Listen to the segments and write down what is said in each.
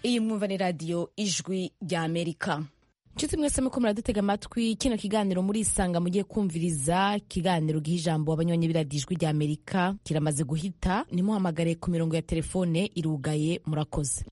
iyi mwumva ni radiyo ijwi rya amerika nshuti mwese muko muradutega amatwi kino kiganiro murisanga mugiye kumviriza ikiganiro giha ijambo abanywanyi b'iradiyo ijwi rya amerika kiramaze guhita nimuhamagare ku mirongo ya telefone irugaye murakoze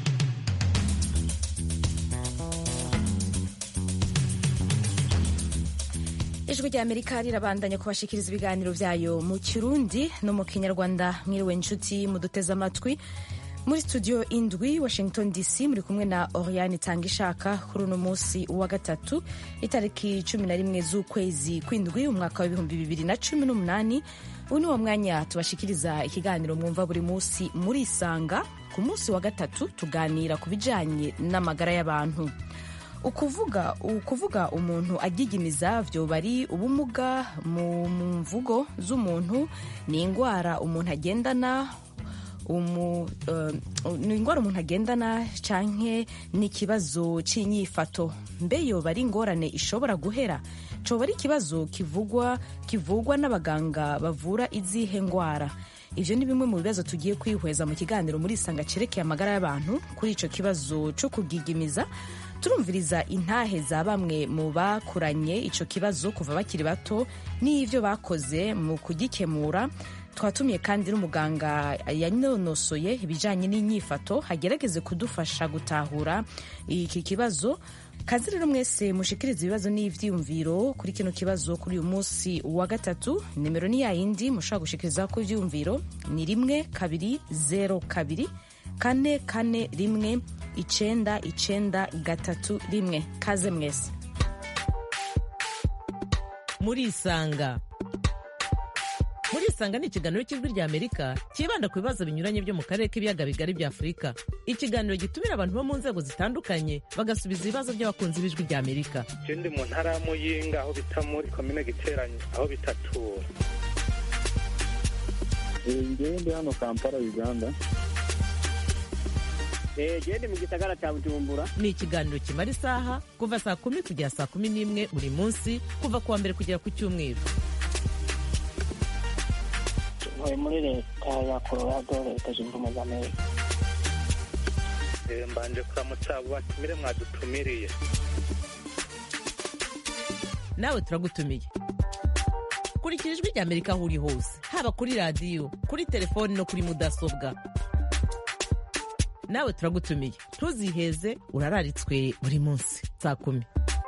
ijwi rya amerika rirabandanya kubashikiriza ibiganiro byayo mu kirundi no mu kinyarwanda mwiriwe nshuti muduteze amatwi muri studio indwi washington dc muri kumwe na oriane itanga ishaka kuri uno munsi wa gatatu itariki cumi na rimwe z'ukwezi kw'indwi umwaka w'ibihumbi bibiri na cumi n'umunani ubu ni wo mwanya tubashikiriza ikiganiro mwumva buri munsi muri isanga ku munsi wa gatatu tuganira ku bijanye n'amagara y'abantu ukuvuga ukuvuga umuntu agigimiza vyoba ari ubumuga mu mvugo z'umuntu ni ingwara umuntu agendana umu, uh, ni ingwara umuntu agendana canke ni ikibazo c'inyifato mbe yoba ari ingorane ishobora guhera coba ari ikibazo kivugwa kivugwa n'abaganga bavura izihe ngwara ivyo ni bimwe mu bibazo tugiye kwihweza mu kiganiro muri isanga cerekeye amagara y'abantu kuri ico kibazo co kugigimiza turumviriza intahe za bamwe mu bakuranye ico kibazo kuva bakiri bato n'ivyo bakoze mu kugikemura twatumiye kandi n'umuganga yanonosoye ibijanye n'inyifato agerageze kudufasha gutahura iki kibazo kazi rero mwese mushikiriza ibibazo n'ivyiyumviro kuri kino kibazo kuri uyu munsi wa gatatu nimero ni yayindi mushobora gushikiriza ko ivyiyumviro ni rimwe kabiri zero kabiri kane kane rimwe icenda icenda gatatu rimwe kaze mwese murisanga murisanga ni ikiganiro cy'ijwi rya amerika cyibanda ku bibazo binyuranye byo mu karere k'ibiyaga bigari bya afurika ikiganiro gitumira abantu bo mu nzego zitandukanye bagasubiza ibibazo by'abakunzi b'ijwi rya amerika je ndi mu ntara ya muyinga aho bita muri komine giteranye aho bitatura ngewe ndi hano kampala uganda gende mu gisagara cya bujumbura ni ikiganiro kimara isaha kuva saa kumi kugera saa kumi n'imwe buri munsi kuva ku wa mbere kugera ku cyumweru ntuye muri leta ya colorado leta zunze ubumwe za amerika Eh, mbanje kuramutsa abo batumire mwadutumiriye nawe turagutumiye kurikira ijwi rya amerika aho uri hose haba kuri radiyo kuri telefoni no kuri mudasobwa nawe turagutumiye ntuziheze urararitswe buri munsi saa kumi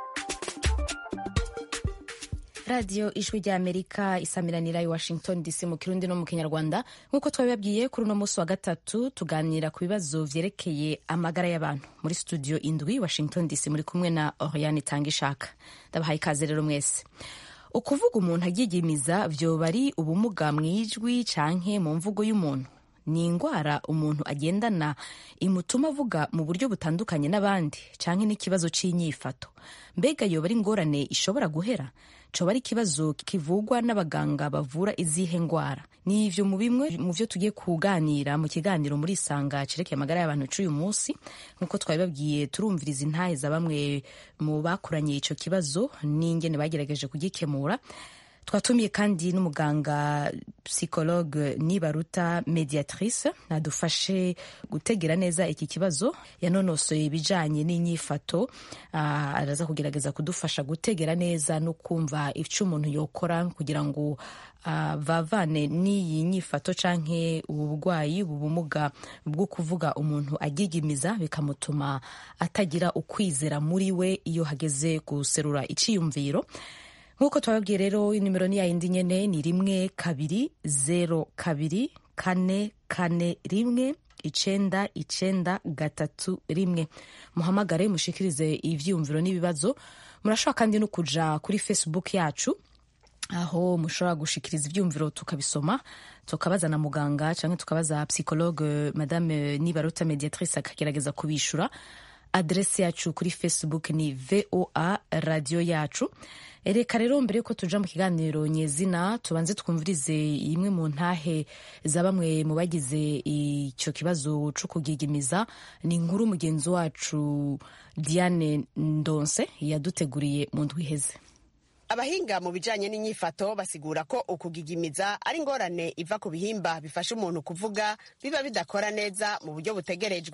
radiyo ijwi rya amerika isamiranira i washington dc mu kirundi no mu kinyarwanda nk'uko twabibabwiye kuri uno munsi wa gatatu tuganira ku bibazo vyerekeye amagara y'abantu muri studio indwi washington dc muri kumwe na oriane itanga ishaka ndabahaye ikaze rero mwese ukuvuga umuntu agigimiza vyoba ari ubumuga mw'ijwi canke mu mvugo y'umuntu ni ingwara umuntu agendana imutuma avuga mu buryo butandukanye n'abandi canke n'ikibazo c'inyifato mbega yoba ari ingorane ishobora guhera coba ari ikibazo kivugwa n'abaganga bavura izihe ngwara ni ivyo mu bimwe mu vyo tugiye kuganira mu kiganiro muri isanga cerekeye amagara y'abantu c'uyu munsi nk'uko twabibabwiye turumviriza intahe za bamwe mu bakuranye ico kibazo n'ingene bagerageje kugikemura twatumiye kandi n'umuganga psychologue nibaruta mediatrice adufashe gutegera neza iki kibazo yanonosoye ibijanye n'inyifato uh, araza kugerageza kudufasha gutegera neza no kumva ico umuntu yokora kugira ngo uh, vavane n'iyi nyifato canke ubu burwayi ubu bumuga bwo kuvuga umuntu agigimiza bikamutuma atagira ukwizera muri we iyo hageze guserura iciyumviro nk'uko twababwiye rero nimero ni yayindi nyene ni rimwe kabiri zero kabiri kane kane rimwe icenda icenda gatatu rimwe muhamagare mushikirize ivyiyumviro n'ibibazo murashobora kandi no kuja kuri facebook yacu aho mushobora gushikiriza ivyumviro tukabisoma tukabaza na muganga canke tukabaza psychologue madame nibaruta mediatrice akagerageza kubishura adrese yacu kuri facebook ni voa radio yacu reka rero mbere yuko tuja mu kiganiro nyezina tubanze twumvirize imwe mu ntahe za bamwe mu bagize icyo kibazo co kugigimiza ni inkuru mugenzi wacu diane ndonse yaduteguriye mu ndwi iheze abahinga mu bijanye n'inyifato basigura ko ukugigimiza ari ingorane iva ku bihimba bifasha umuntu kuvuga biba bidakora neza mu buryo butegerejwe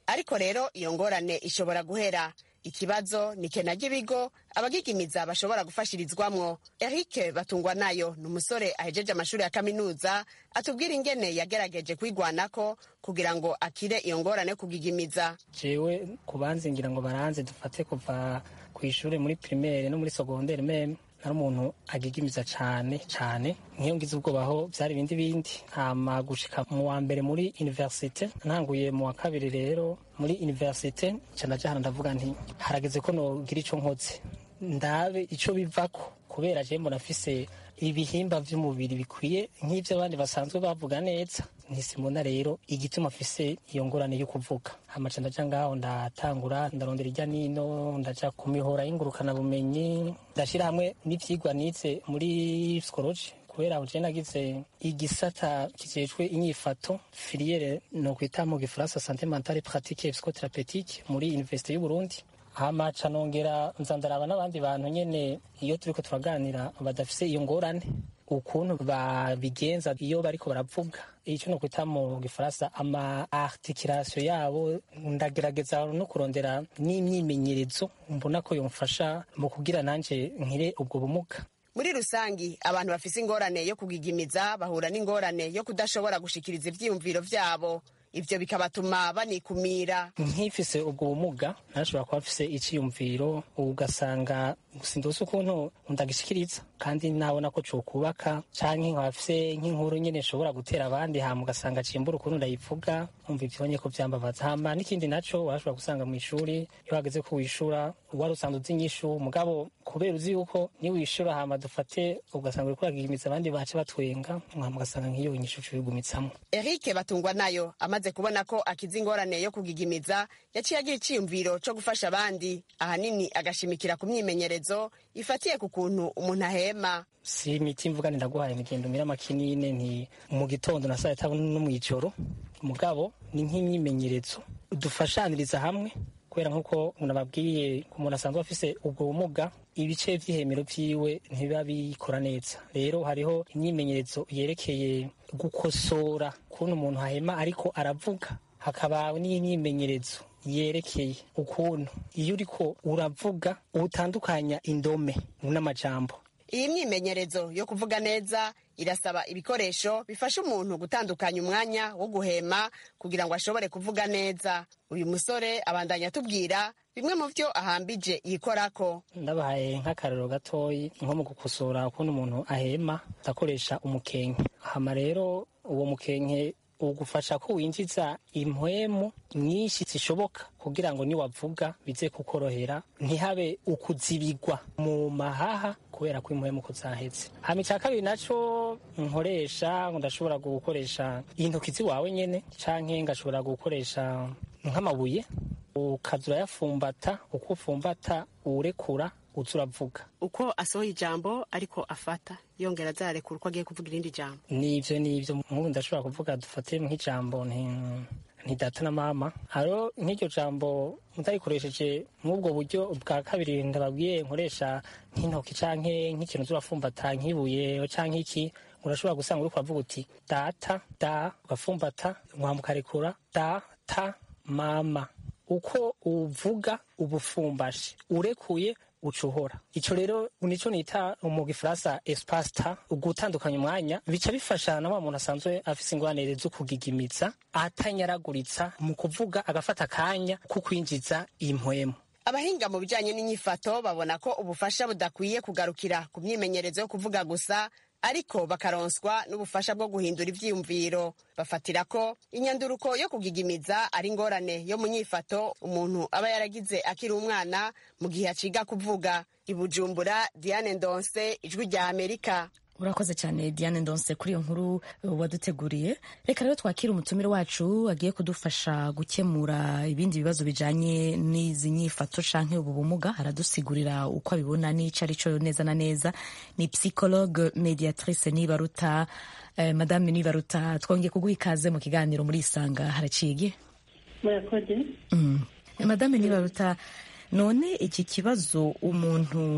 ariko rero iyo ngorane ishobora guhera ikibazo ni kena ry'ibigo abagigimiza bashobora gufashirizwamwo eric batungwa nayo ni umusore ahejeje amashuri ya kaminuza atubwira ingene yagerageje kwigwanako kugira ngo akire iyo ngorane yo kugigimiza jewe kubanzingira ngo baranze dufate kuva ku ishuri muri primaire no muri secondaire meme nari umuntu agigimiza cane cane nk'iyo ngize ubwobaho vyari ibindi bindi hama gushika mu wa mbere muri universite ntanguye mu wa kabiri rero muri universite ca ndaja hano ndavuga nti harageze ko nogira ico nkoze ndabe ico bivako kubera je mbona afise ibihimba vy'umubiri bikwiye nk'ivyo abandi basanzwe bavuga neza ntisimona rero igituma afise iyo ngorane yo kuvuga hamaca ndaja ngaho ndatangura ndarondera irya nino ndaja ku mihora y'ingurukana bumenyi ndashira hamwe n'ivyigwa nize muri psikoloji kubera je nagize igisata kijejwe inyifato filiere no kwita mu gifaransa sante mentale pratique psychotherapeutique muri université y'u Burundi hama ca nongera nza ndaraba n'abandi bantu nyene iyo turiko turaganira badafise iyo ngorane ukuntu babigenza iyo bariko baravuga icyo no kwita mu gifaransa ama articulation yabo ndagerageza no kurondera n'imyimenyerezo mbona ko yomfasha mu kugira nanje nkire ubwo bumuga muri rusangi abantu bafise ingorane yo kugigimiza bahura n'ingorane yo kudashobora gushikiriza ivyiyumviro vyabo ivyo bikabatuma banikumira nkifise ubwo bumuga narashobora kuba mfise iciyumviro ugasanga sindose ukuntu ndagishikiriza kandi nabona ko cokubaka canke nkaba mfise nk'inkuru nyene nshobora gutera abandi hama ugasanga cimbura ukuntu ndayivuga umva ivyonye ko vyambabaza hama n'ikindi naco warashobora gusanga mw'ishuri iyo hageze ko wishura wari usanzwe uzi inyishu mugabo kubera uzi yuko ni wishura hama dufate ugasanga uriko uragigimiza abandi bace batwenga hama ugasanga nk'iyo inyishu cuyigumitsamo eric batungwa nayo amaze kubona ko akiza ingorane yo kugigimiza yaciye agira iciyumviro co gufasha abandi ahanini agashimikira ku myimenyerezo ifatiye ku kuntu umuntu ahema si imiti mvuga ni ndaguhaye imigendo mira makinine nti mu gitondo na saa tanu no mw'ijoro mugabo ni nk'imyimenyerezo dufashaniriza hamwe kubera nk'uko nababwiye ku muntu asanzwe afise ubwo bumuga ibice vy'ihemero vyiwe ntibiba bikora neza rero hariho imyimenyerezo yerekeye gukosora ukuntu umuntu ahema ariko aravuga hakaba n'imyimenyerezo yerekeye ukuntu iyo uriko uravuga utandukanya indome n'amajambo iyi myimenyerezo yo kuvuga neza irasaba ibikoresho bifasha umuntu gutandukanya umwanya wo guhema kugira ngo ashobore kuvuga neza uyu musore abandanya atubwira bimwe mu byo ahambije yikorako ndabahaye nk'akarero gatoyi nko mu gukosora ukuntu umuntu ahema ndakoresha umukenke hama rero uwo mukenke ugufasha ko winjiza impwemu nyinshi zishoboka kugira ngo niwavuga bize kukorohera ntihabe ukuzibigwa mu mahaha kubera ko impwemu ko zaheze hama icya kabiri naco nkoresha ndashobora gukoresha intoki ziwawe nyene canke ngashobora gukoresha nk'amabuye ukaza urayafumbata uko ufumbata uwurekura uza uravuga uko asohoye ijambo ariko afata yongera azarekura uko agiye kuvuga irindi jambo nivyo nivyo nk'ubu ndashobora kuvuga dufate nk'ijambo nti nti data na mama haro nk'iryo jambo ndarikoresheje nk'ubwo buryo bwa kabiri ndababwiye nkoresha nk'intoki canke nk'ikintu zurafumbata nk'ibuye canke iki urashobora gusanga uriko uravuga uti data da ugafumbata nkamukarekura data mama uko uvuga ubufumbashe urekuye ucuhora ico rero nico nita mu gifaransa espasta ugutandukanya umwanya bica bifasha na wa muntu asanzwe afise ingwanire zo kugigimiza atanyaraguritsa mu kuvuga agafata akanya ko kwinjiza impwemu abahinga mu bijanye n'inyifato babona ko ubufasha budakwiye kugarukira ku myimenyerezo yo kuvuga gusa ariko bakaronswa n'ubufasha bwo guhindura ivyiyumviro bafatira ko inyanduruko yo kugigimiza ari ingorane yo mu nyifato umuntu aba yaragize akiri umwana mu gihe aciga kuvuga ibujumbura diane ndonse ijwi rya amerika urakoze cyane diane ndonse kuri iyo nkuru waduteguriye reka rero twakire umutumire wacu agiye kudufasha gukemura ibindi bibazo bijanye n'izi nyifato canke ubu bumuga aradusigurira uko abibona n'ico ari cyo neza na neza ni psychologue mediatrice nibaruta eh, madame nibaruta twongeye kuguha ikaze mu kiganiro muri isanga haraciye murakoze mm. madame nibaruta none iki kibazo umuntu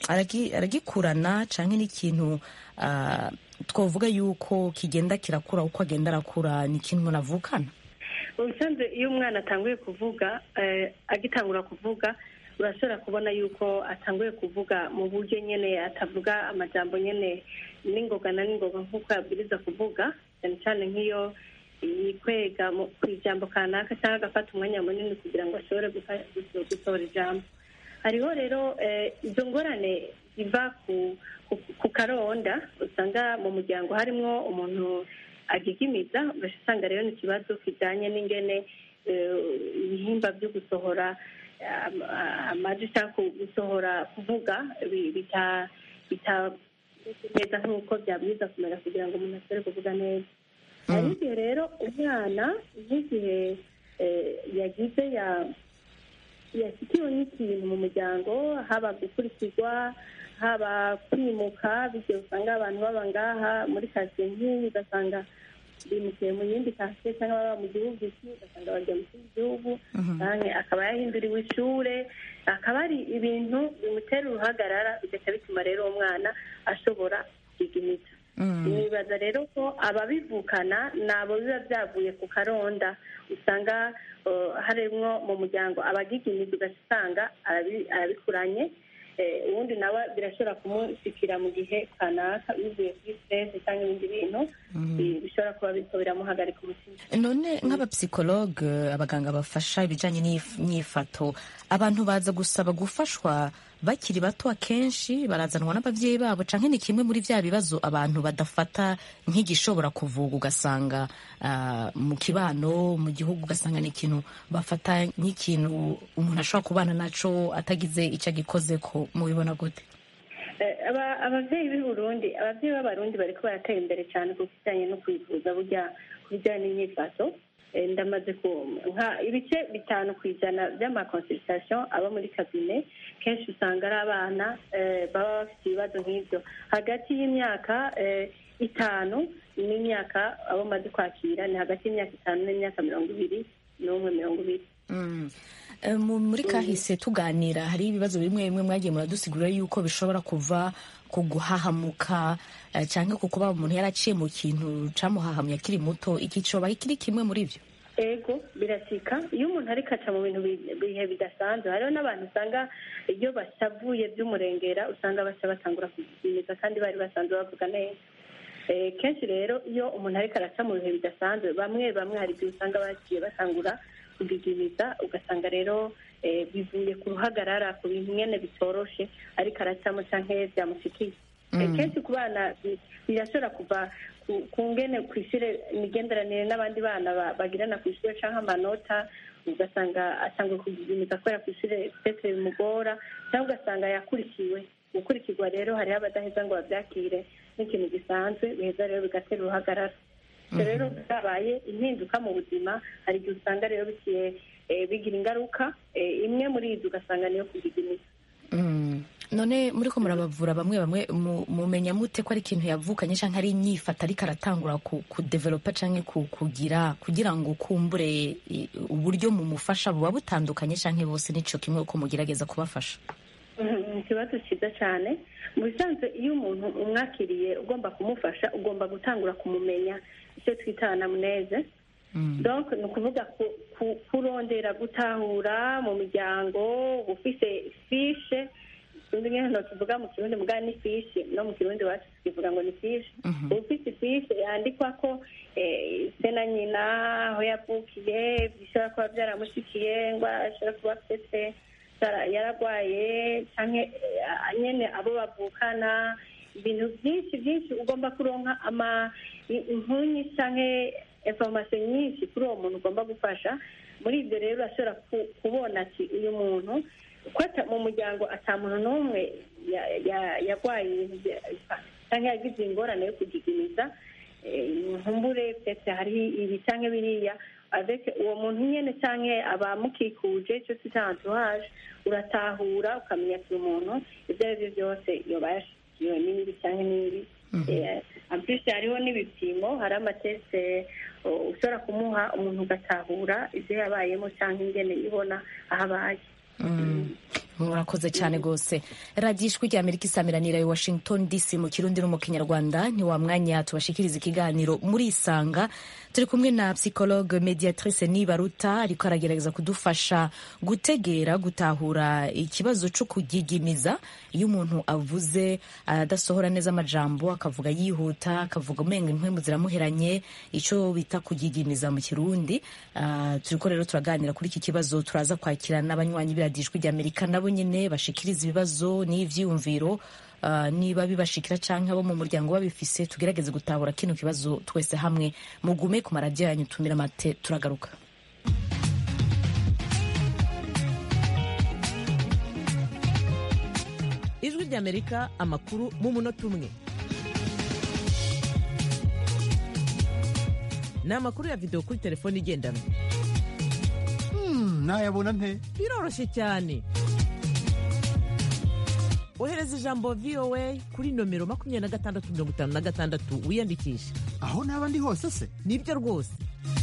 aragikurana canke n'ikintu twavuga yuko kigenda kirakura uko agenda arakura ni ikintu umuntu avukana ubusanzwe iyo umwana atanguye kuvuga eh, agitangura kuvuga urashobora kubona yuko atanguye kuvuga mu buryo nyene atavuga amajambo nyene n'ingoga na n'ingoga nk'uko yabwiriza kuvuga cyane cyane nk'iyo yikwega mu- ku ijambo kanaka cyangwa agafata umwanya munini kugira ngo ashobore gufa- guso- gusohora ijambo hariho rero eh, izo ngorane ziva ku ku- ku karonda usanga mu muryango harimwo umuntu agigimiza ugasanga rero ni ikibazo kijyanye n'ingene eh, ibihimba byo gusohora am- amajwi cyangwa ku- gusohora kuvuga bi- bita bita neza nk'uko byabwiza kumera kugira ngo umuntu ashobore kuvuga neza hari igihe rero umwana nk'igihe eh, yagize ya yashyikiwe n'ikintu mu muryango haba gukurikizwa haba kwimuka bityo usanga abantu baba ngaha muri kasiye nk'iyi ugasanga bimukiye mu yindi kasiye cyangwa baba mu gihugu iki ugasanga bagiye mu kindi gihugu canke akaba yahinduriwe ishure akaba ari ibintu bimutera uruhagarara bigaca bituma rero uwo mwana ashobora kwiga imico nibaza rero ko ababivukana ni abo biba byavuye ku karonda usanga uh, harimwo mu muryango abagigimiza ugasanga arabi- arabikuranye Eh, uwundi nawe birashobora kumushikira mu gihe kanaka bivuye kuri stress cyangwa ibindi bintu bi- bishobora kuba biriko biramuhagarika umutima none nk'abapsikologe abaganga bafasha ibijyanye n'imyifato abantu baza gusaba gufashwa bakiri bato akenshi barazanwa n'ababyeyi babo cyangwa ni kimwe muri bya bibazo abantu badafata nk'igishobora kuvuga ugasanga ah, mu kibano mu gihugu ugasanga ni ikintu bafata nk'ikintu umuntu ashobora kubana naco atagize icyo agikoze ko mubibona gute Eh, aba- abavyeyi b'i burundi abavyeyi b'abarundi bariko baratera imbere cyane ku kijanye no kwivuza burya ku bijyanye n'imyifato Eh, ndamaze ku nka ibice bitanu ku ijana by'amakonsultation aba muri kabine kenshi usanga ari abana eh, baba bafite ibibazo nk'ibyo hagati y'imyaka eh, itanu n'imyaka abo maze kwakira ni hagati y'imyaka itanu n'imyaka mirongo ibiri n'umwe mirongo ibiri Mm. Eh, mu- muri kahise tuganira hari ibibazo bimwe bimwe mwagiye muradusigurira yuko bishobora kuva ku guhahamuka eh, cyangwa ku kuba umuntu yaraciye mu kintu camuhahamye akiri muto iki coba kiri kimwe muri byo ego birasika iyo umuntu ariko aca mu bintu bi- bihe bidasanzwe hariho n'abantu usanga iyo basavuye by'umurengera usanga baca batangura kugimiza kandi bari basanzwe bavuga neza Eh, kenshi rero iyo umuntu ariko araca mu bihe bidasanzwe bamwe bamwe hari igihe usanga bagiye batangura kugigimiza ugasanga rero eh, bivuye ku ruhagarara ku bintu nyene bitoroshe ariko aracamo canke byamushikiye Eh, kenshi ku bana bi- birashobora kuva ku- ku ngene ku ishure imigenderanire n'abandi bana ba- bagirana ku ishure canke amanota ugasanga atangwe kugigimiza kubera ku ishure pese bimugora cyangwa ugasanga yakurikiwe gukurikirwa rero hariho abadaheza ngo babyakire nk'ikintu gisanzwe biheza rero bigatera uruhagarara ibyo rero byabaye impinduka mu buzima hari igihe usanga rero bigiye eh, bigira ingaruka eh, imwe muri izo ugasanga niyo kugigimiza Mm. none muri ko murabavura bamwe bamwe mu- mumenya mute ko ari ikintu yavukanye cyangwa ari inyifato ariko aratangura ku- kudevelopa cyangwa ku- kugira kugira ngo kumbure i- uburyo mumufasha buba butandukanye cyangwa bose nico kimwe uko mugerageza kubafasha Mhm, ikibazo cyiza cyane mu bisanzwe iyo umuntu umwakiriye ugomba kumufasha ugomba gutangura kumumenya icyo twita anamneze donc ni ukuvuga ku- ku- kurondera gutahura mu miryango ufise fishe sinzi ngene nokivuga mu kirundi mugabo ni fishe no mu kirundi wacu tukivuga ngo ni fishe ufise fishe yandikwako eh, se na nyina aho yavukiye bishobora kuba byaramushikiye ngo ashobora kuba afite yara- yaragwaye canke eh, nyene abo bavukana ibintu byinshi byinshi ugomba kuronka ama i- inkuru nyinshi canke information nyinshi kuri uwo muntu ugomba gufasha muri ibyo rero urashobora ku- kubona ati uyu muntu ko ata- mu muryango ata muntu n'umwe ya- ya- yarwaye ibintu bya- canke yagize ingorane yo kugigimiza eh, nkumbure pese hari ibi canke biriya avec uwo muntu nyene canke abamukikuje icyo twita entourage uratahura ukamenya ati uyu muntu ibyo ari byo byose yoba yashikiwe n'ibi canke n'ibi Eh, en plus hariho n'ibipimo hari amateste uh, ushobora kumuha umuntu ugatahura ibyo yabayemo cyangwa ingene ibona aho abaye murakoze cyane rwose radiyo ijwi rya amerika isamiranira i washington dc mu kirundi no mu kinyarwanda ni wa mwanya tubashikiriza ikiganiro muri isanga turi kumwe na psychologue mediatrice nibaruta ariko aragerageza kudufasha gutegera gutahura ikibazo cyo kugigimiza iyo umuntu avuze adasohora neza amajambo akavuga yihuta akavuga umenga impwemu ziramuheranye icyo bita kugigimiza mu kirundi uh, turiko rero turaganira kuri iki kibazo turaza kwakira n'abanywanyi b'iradiyo ijwi rya amerika nabo nyine bashikiriza ibibazo n'ivyiyumviro uh, niba bibashikira canke abo mu muryango babifise tugerageze gutahura kino kibazo twese hamwe mugume ku maradiyo yanyu tumira amate turagaruka ijwi ry'amerika amakuru mu munota umwe ni amakuru ya videwo kuri telefone igendanwa nayabona nte biroroshye cyane ohereza ijambo voa kuri nomero makumyabiri na gatandatu mirongo itanu na gatandatu wiyandikishe aho naba ndi hose se nibyo rwose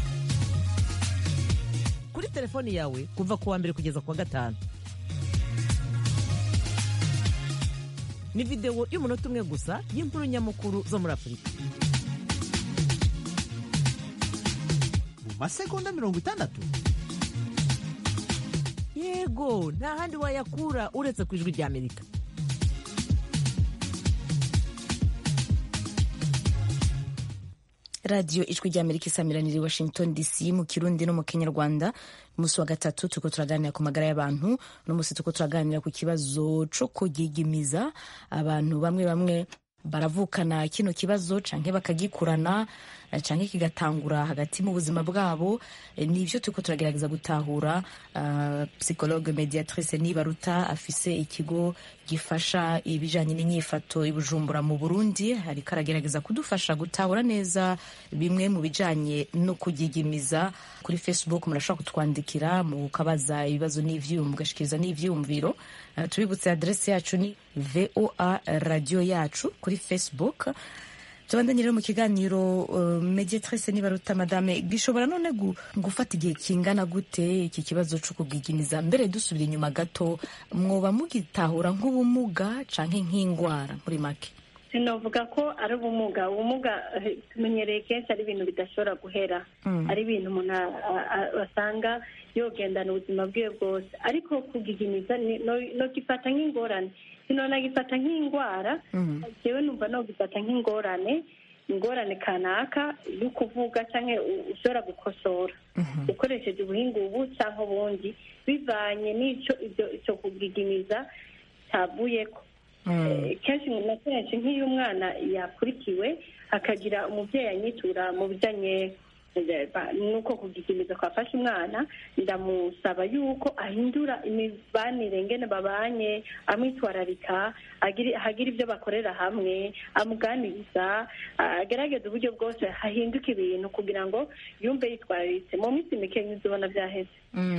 kuri telefoni yawe kuva ku wa mbere kugeza ku wa gatanu ni videwo y'umunota umwe gusa y'inkuru nyamukuru zo muri afurika mu masegonda mirongo itandatu yego nta handi wayakura uretse ku ijwi ry'amerika radiyo ijwi rya amerika isamiranira i washington dc mu kirundi no mu kinyarwanda umunsi wa gatatu turiko turaganira ku magara y'abantu uno munsi turiko turaganira ku kibazo co kugigimiza abantu bamwe bamwe baravukana kino kibazo canke bakagikurana canke kigatangura hagati mu buzima bwabo nivyo turiko turagerageza gutahura uh, psychologue mediatrice nibaruta afise ikigo gifasha ibijanye n'inyifato i bujumbura mu burundi ariko aragerageza kudufasha gutahura neza bimwe mu bijanye no kugigimiza kuri facebook murashobora kutwandikira mukabaza ibibazo n'ivyiyumvo mugashikiriza n'ivyiyumviro uh, tubibutse adrese yacu ni voa radio yacu kuri facebook tubandanye rero mu kiganiro uh, mediatrice nibaruta madame gishobora none gu, gufata igihe kingana gute iki kibazo co kugigimiza mbere dusubira inyuma gato mwoba mugitahura nk'ubumuga canke nk'ingwara muri make sinovuga ko ari ubumuga ubumuga tumenyereye kenshi ari ibintu bidashobora guhera ari ibintu umuntu asanga yogendana ubuzima bwiwe bwose ariko kugigimiza nogifata nk'ingorane sinonagifata nk'indwara jewe numva nogifata nk'ingorane ingorane kanaka yo kuvuga cyangwa ushobora gukosora ukoresheje ubuhinga ubu cyangwa ubundi bivanye n'icyo icyo kugigimiza cyavuyeko kenshi na kenshi nk'iyo umwana yakurikiwe hakagira umubyeyi anyitura mu bijyanye nuko kugigimiza kwafashe umwana ndamusaba yuko ahindura imibanire ngene babanye amwitwararika hagira ibyo bakorera hamwe amuganiriza agerageza uburyo bwose hahinduka ibintu kugira ngo yumve yitwararitse mu minsi mike uzibona byaheze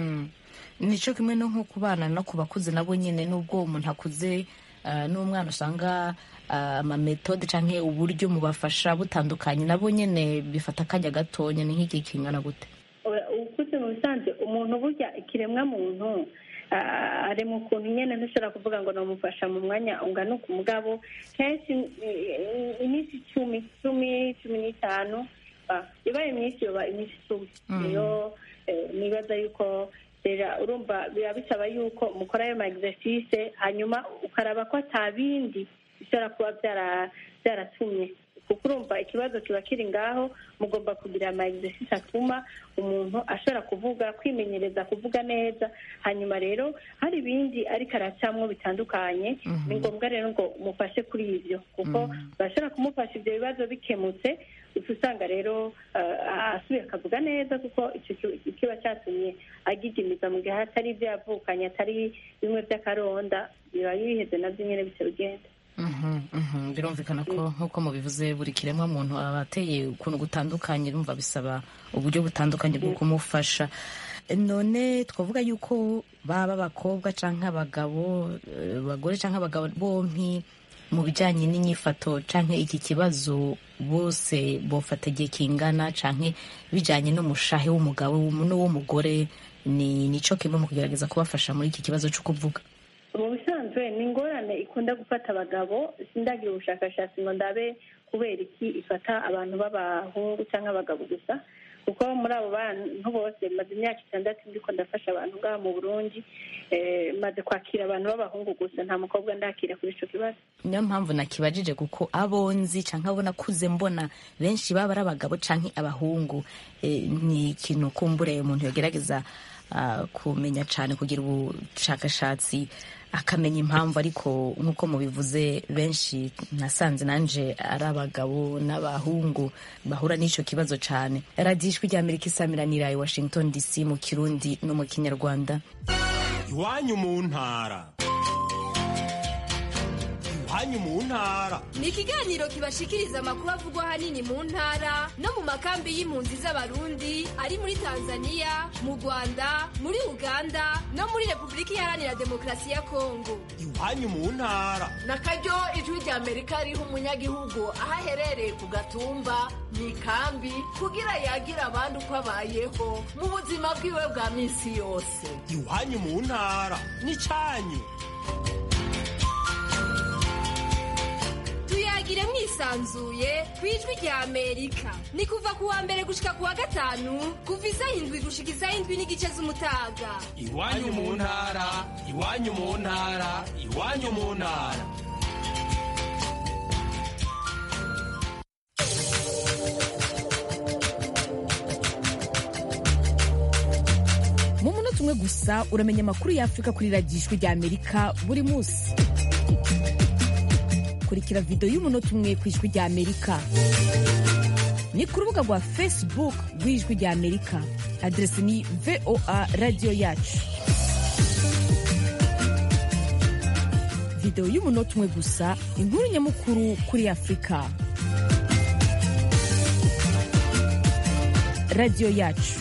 nicyo kimwe no nko ku bana no ku bakuze nabo nyine n'ubwo umuntu akuze n'umwana usanga amametode cyangwa uburyo mubafasha butandukanye nabo nyine bifata akanya gatonya ni nk'igihe kingana gute ukuze mu bisanzwe umuntu burya ikiremwa muntu ari mu kuntu nyine ntushobora kuvuga ngo namufasha mu mwanya ungana uku mugabo kenshi iminsi icumi cumi cumi n'itanu ibaye myinshi yoba iminsi icumi niyo nibaza yuko urumva biba bisaba yuko mukora ayo ma exercice hanyuma ukaraba ko atabindi bishobora kuba byaratumye kuko urumva ikibazo kiba kiri ngaho mugomba kugira ama exercice atuma umuntu ashobora kuvuga kwimenyereza kuvuga neza hanyuma rero hari ibindi ariko aracamwo bitandukanye ni ngombwa rero ngo umufashe kuri ibyo kuko bashobora kumufasha ibyo bibazo bikemutse uca usanga rero asubiye akavuga neza kuko icyo kiba cyatumye agigimiza mu gihe atari ibyo yavukanye atari bimwe by'akaronda biba biheze nabyo nyine bityo bigenda birumvikana ko nk'uko mubivuze buri kiremwa muntu aba ateye ukuntu gutandukanye rumva bisaba uburyo butandukanye bwo kumufasha none twavuga yuko baba abakobwa cyangwa abagabo abagore cyangwa abagabo bompi mu bijyanye n'inyifato cyangwa iki kibazo bose bofata igihe kingana cyangwa bijyanye n'umushahe w'umugabo n'uw'umugore ni nicyo kimwe mu kugerageza kubafasha muri iki kibazo cyo kuvuga mu bisanzwe ni ingorane ikunda gufata abagabo sindagira ubushakashatsi ngo ndabe kubera iki ifata abantu b'abahungu cyangwa abagabo gusa kuko muri abo bantu bose maze imyaka itandatu ndiko ndafasha abantu ngaha mu burundi eh, maze kwakira abantu b'abahungu gusa nta mukobwa ndakira kuri ico kibazo niyo mpamvu nakibajije kuko abo nzi canke abo nakuze mbona benshi baba ari abagabo canke abahungu Eh, ni ikintu kumbure umuntu yogerageza ah, kumenya cane kugira ubushakashatsi akamenya impamvu ariko nk'uko mubivuze benshi nasanze nanje ari abagabo n'abahungu bahura n'ico kibazo cane radiyo ijwi rya amerika isamiranira i washington dc mu kirundi no mu kinyarwanda iwanyu mu ntara iwanyu mu ntara ni ikiganiro kibashikiriza amakuru avugwa ahanini mu ntara no mu makambi y'impunzi z'abarundi ari muri tanzania mu rwanda muri uganda no muri repubulika iharanira demokarasi ya kongo iwanyu mu ntara na karyo ijwi rya amerika riha umunyagihugu aho aherereye ku gatumba mu ikambi kugira yagira abandi uko abayeho mu buzima bwiwe bwa minsi yose iwanyu mu ntara n'icyanyu tuyagire mwisanzuye ku ijwi rya amerika ni kuva ku wa mbere gushika ku wa gatanu kuva isaha indwi gushika isaha indwi n'igice z'umutaga iwanyu mu ntara iwanyu mu ntara iwanyu mu ntara mu munota umwe gusa uramenya amakuru y'afurika kuri radiyo ijwi rya amerika buri munsi kurikira videwo y'umunota umwe ku ijwi rya amerika ni ku rubuga rwa facebook rw'ijwi rya amerika aderesi ni voa radiyo yacu videwo y'umunota umwe gusa inkuru nyamukuru kuri afurika radiyo yacu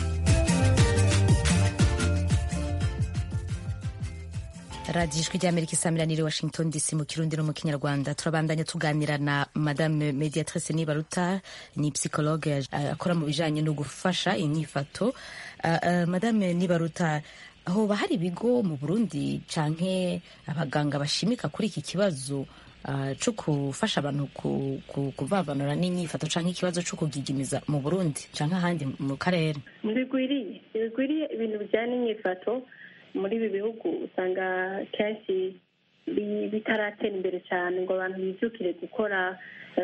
radiyo ijwi rya amerika isamiranire washington dc mu kirundi no mu kinyarwanda turabandanya tuganira na madame mediatrice nibaruta ni psychologue uh, akora mu bijanye no gufasha inyifato uh, uh, madame nibaruta hoba hari ibigo mu burundi canke abaganga bashimika kuri iki kibazo uh, co gufasha abantu ku, ku, kuvavanura n'inyifato canke ikibazo co kugigimiza mu burundi canke ahandi mu karere ntibigwiriye ntibigwiriye ibintu bijyanye n'inyifato muri ibi bihugu usanga kenshi bi- bitaratera imbere cyane ngo abantu bibyukire gukora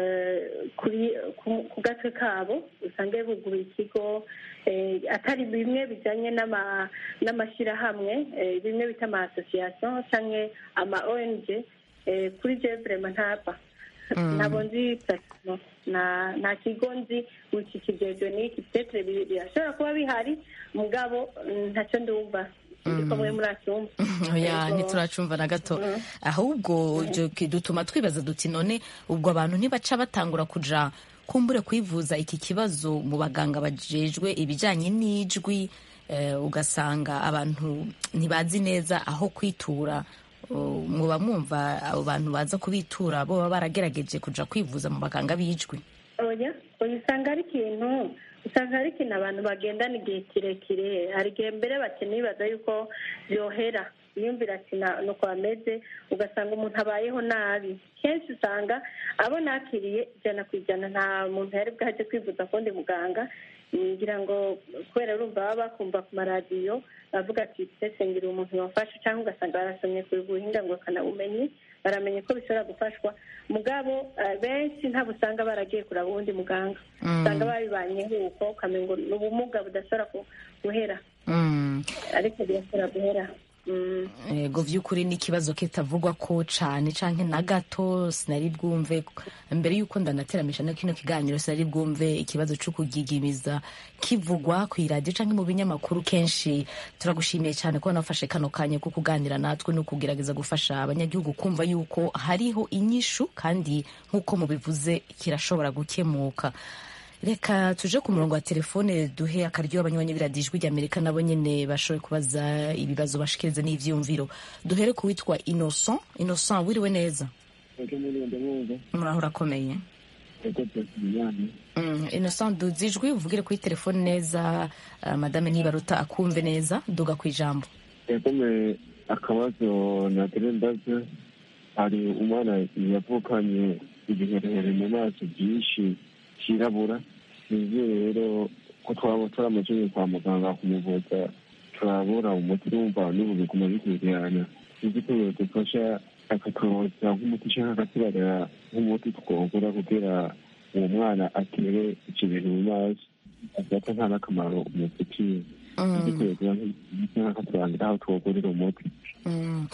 eh, kuri ku- ku gatwe kabo usange buguruye ikigo eh, atari bimwe bijyanye n'ama- n'amashyirahamwe eh, bimwe bita ama association cyangwa ama ong eh, kuri je vrema ntapfa ntabwo nzi platimo nta nta kigo nzi iki kigejwe n'iki petere birashobora kuba bihari mugabo mm, ntacyo ndumva ndiko mwe muracyumva oya Yego. ntituracumva na gato ahubwo ibyo ki- dutuma twibaza duti none ubwo abantu ntibaca batangura kuja kumbure kwivuza iki kibazo mu baganga bajejwe ibijanye n'ijwi eh, ugasanga abantu ntibazi neza aho kwitura Uh, muba mwumva abo bantu baza kubitura bo baba baragerageje kuja kwivuza mu baganga b'ijwi oya oya usanga ari ikintu usanga ari ikintu abantu bagendana igihe kirekire hari igihe mbere bakeneye bibaza yuko byohera yumvira ati "Na- nuko bameze ugasanga umuntu abayeho nabi kenshi usanga abo nakiriye ijana ku ijana nta muntu yari bwaje kwivuza kundi muganga ngira ngo kubera urumva baba bakumva ku maradiyo bavuga ati ese ngira umuntu wafashe cyangwa ugasanga barasomye ku buhinga ngo bakanabumenye baramenye ko bishobora gufashwa mugabo eh, benshi ntabwo usanga baragiye kuraba uwundi muganga Mm. usanga babibanyeho uko ukamenya ngo ni ubumuga budashobora ku- guhera mm. ariko birashobora guhera Mm. ego vy'ukuri ni ikibazo kitavugwa ko cane canke na gato sinari bwumve mbere y'uko ndanateramisha no kino kiganiro sinari bwumve ikibazo co kugigimiza kivugwa kw'iradiyo canke mu binyamakuru kenshi turagushimiye cane ko nafashe kano kanya ko kuganira natwe no kugerageza gufasha abanyagihugu kumva yuko hariho inyishu kandi nk'uko mubivuze kirashobora gukemuka reka tuje ku murongo wa telefone duhe akaryo abanywanyi b'iradiyo ijwi ry'amerika nabo nyene bashoboye kubaza ibibazo bashikiriza n'ivyiyumviro duhere ku witwa innocent innocent wiriwe neza eke muri ndabumva muraho urakomeye eko turatubijyanye Mm, innocent duza ijwi uvugire kuri telefone neza uh, madame nibaruta akumve neza duga ku ijambo yakome akabazo nagire ndaze hari umwana yavukanye ibiherehere mu maso byinshi cyirabura sinzi rero ko twaba turamujanye kwa muganga kumuvuza turabura umuti wumva n'ubu biguma bikurikirana sinzi ko yodufasha akaturoza nk'umuti canke akatubarira nk'umuti twogura kugira uwo mwana atere ivyo bintu mu maso afata nta n'akamaro umufitiye sinzi ko yogira nk'umuti canke akaturangira aho twogurira umuti Mm.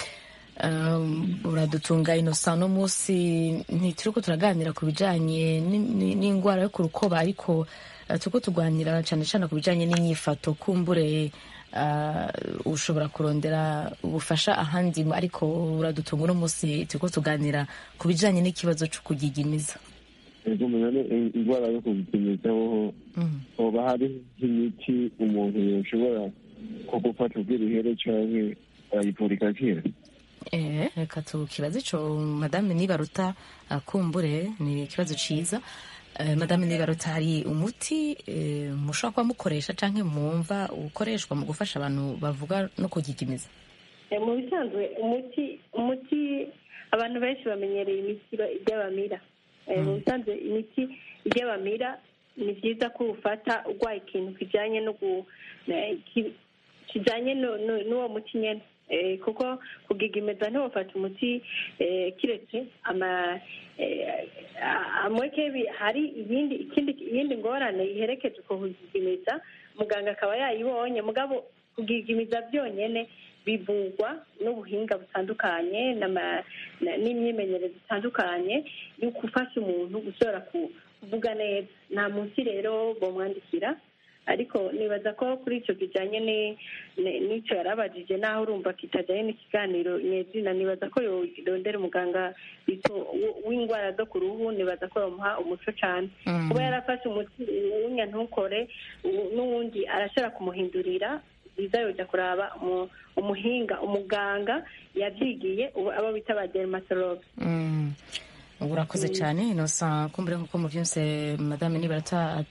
Um, uradutunga inosa no munsi ntituriko turaganira ku bijanye ni- ni- n'ingwara yo ku rukoba ariko uh, turiko tuganira cane cane ku bijanye n'inyifato kumbure uh, ushobora kurondera ubufasha ahandi ariko uradutunga uno munsi turiko tuganira ku bijanye n'ikibazo co kugigimiza ego menya indwara yo kubipimizaho hoba hari nk'imiti umuntu yoshobora ko gufata ubw'ibihere canke ayivura igakira Eh, reka tukibaze ico madame nibaruta akumbure ni ikibazo ciza Eh, madame nibaruta hari umuti eh, mushobora kuba mukoresha canke mwumva ukoreshwa mu gufasha abantu bavuga no kugigimiza Eh, mu bisanzwe umuti umuti abantu benshi bamenyereye imiti iba- iry'abamira Eh, mu bisanzwe imiti iry'abamira ni byiza ko ufata urwaye ikintu kijyanye no gu eh, ki- kijyanye no- no- n'uwo muti nyene Eh, kuko kugigimiza ntiwafata umuti eh, kiretse ama eh, a- amweke bi- hari iyindi ikindi iyindi ngorane iherekeje uko kugigimiza muganga akaba yayibonye mugabo kugigimiza byonyene bivugwa n'ubuhinga butandukanye n'ama- na- n'imyimenyerezo itandukanye yo gufasha umuntu gushobora ku- kuvuga neza nta munsi rero bomwandikira ariko nibaza ko kuri icyo kijyanye ni- ni- n'icyo yarabajije naho urumva kitajyanye n'ikiganiro nyezina nibaza ko yorondera umuganga bito- w- w'indwara zo ku ruhu nibaza ko yamuha umuco cyane Mm. kuba yarafashe umuti w'unya ntukore u- n'uwundi arashobora kumuhindurira biza yoja kuraba umu- umuhinga umuganga yabyigiye ubu abo bita ba dermatologue Mm. urakoze cyane inosa kumbure nkuko muvyumse madame nibarata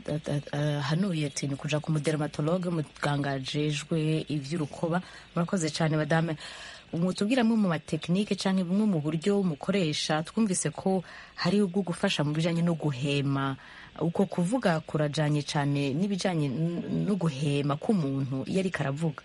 hanuye ati ni kuja ku mudermatologe muganga ajejwe ivy'urukoba murakoze cyane madame mutubwira amwe mu matekinike canke bumwe mu buryo mukoresha twumvise ko hari ubwo gufasha mu bijanye no guhema uko kuvuga kurajanye cyane n'ibijanye n- no guhema k'umuntu iyo ariko aravuga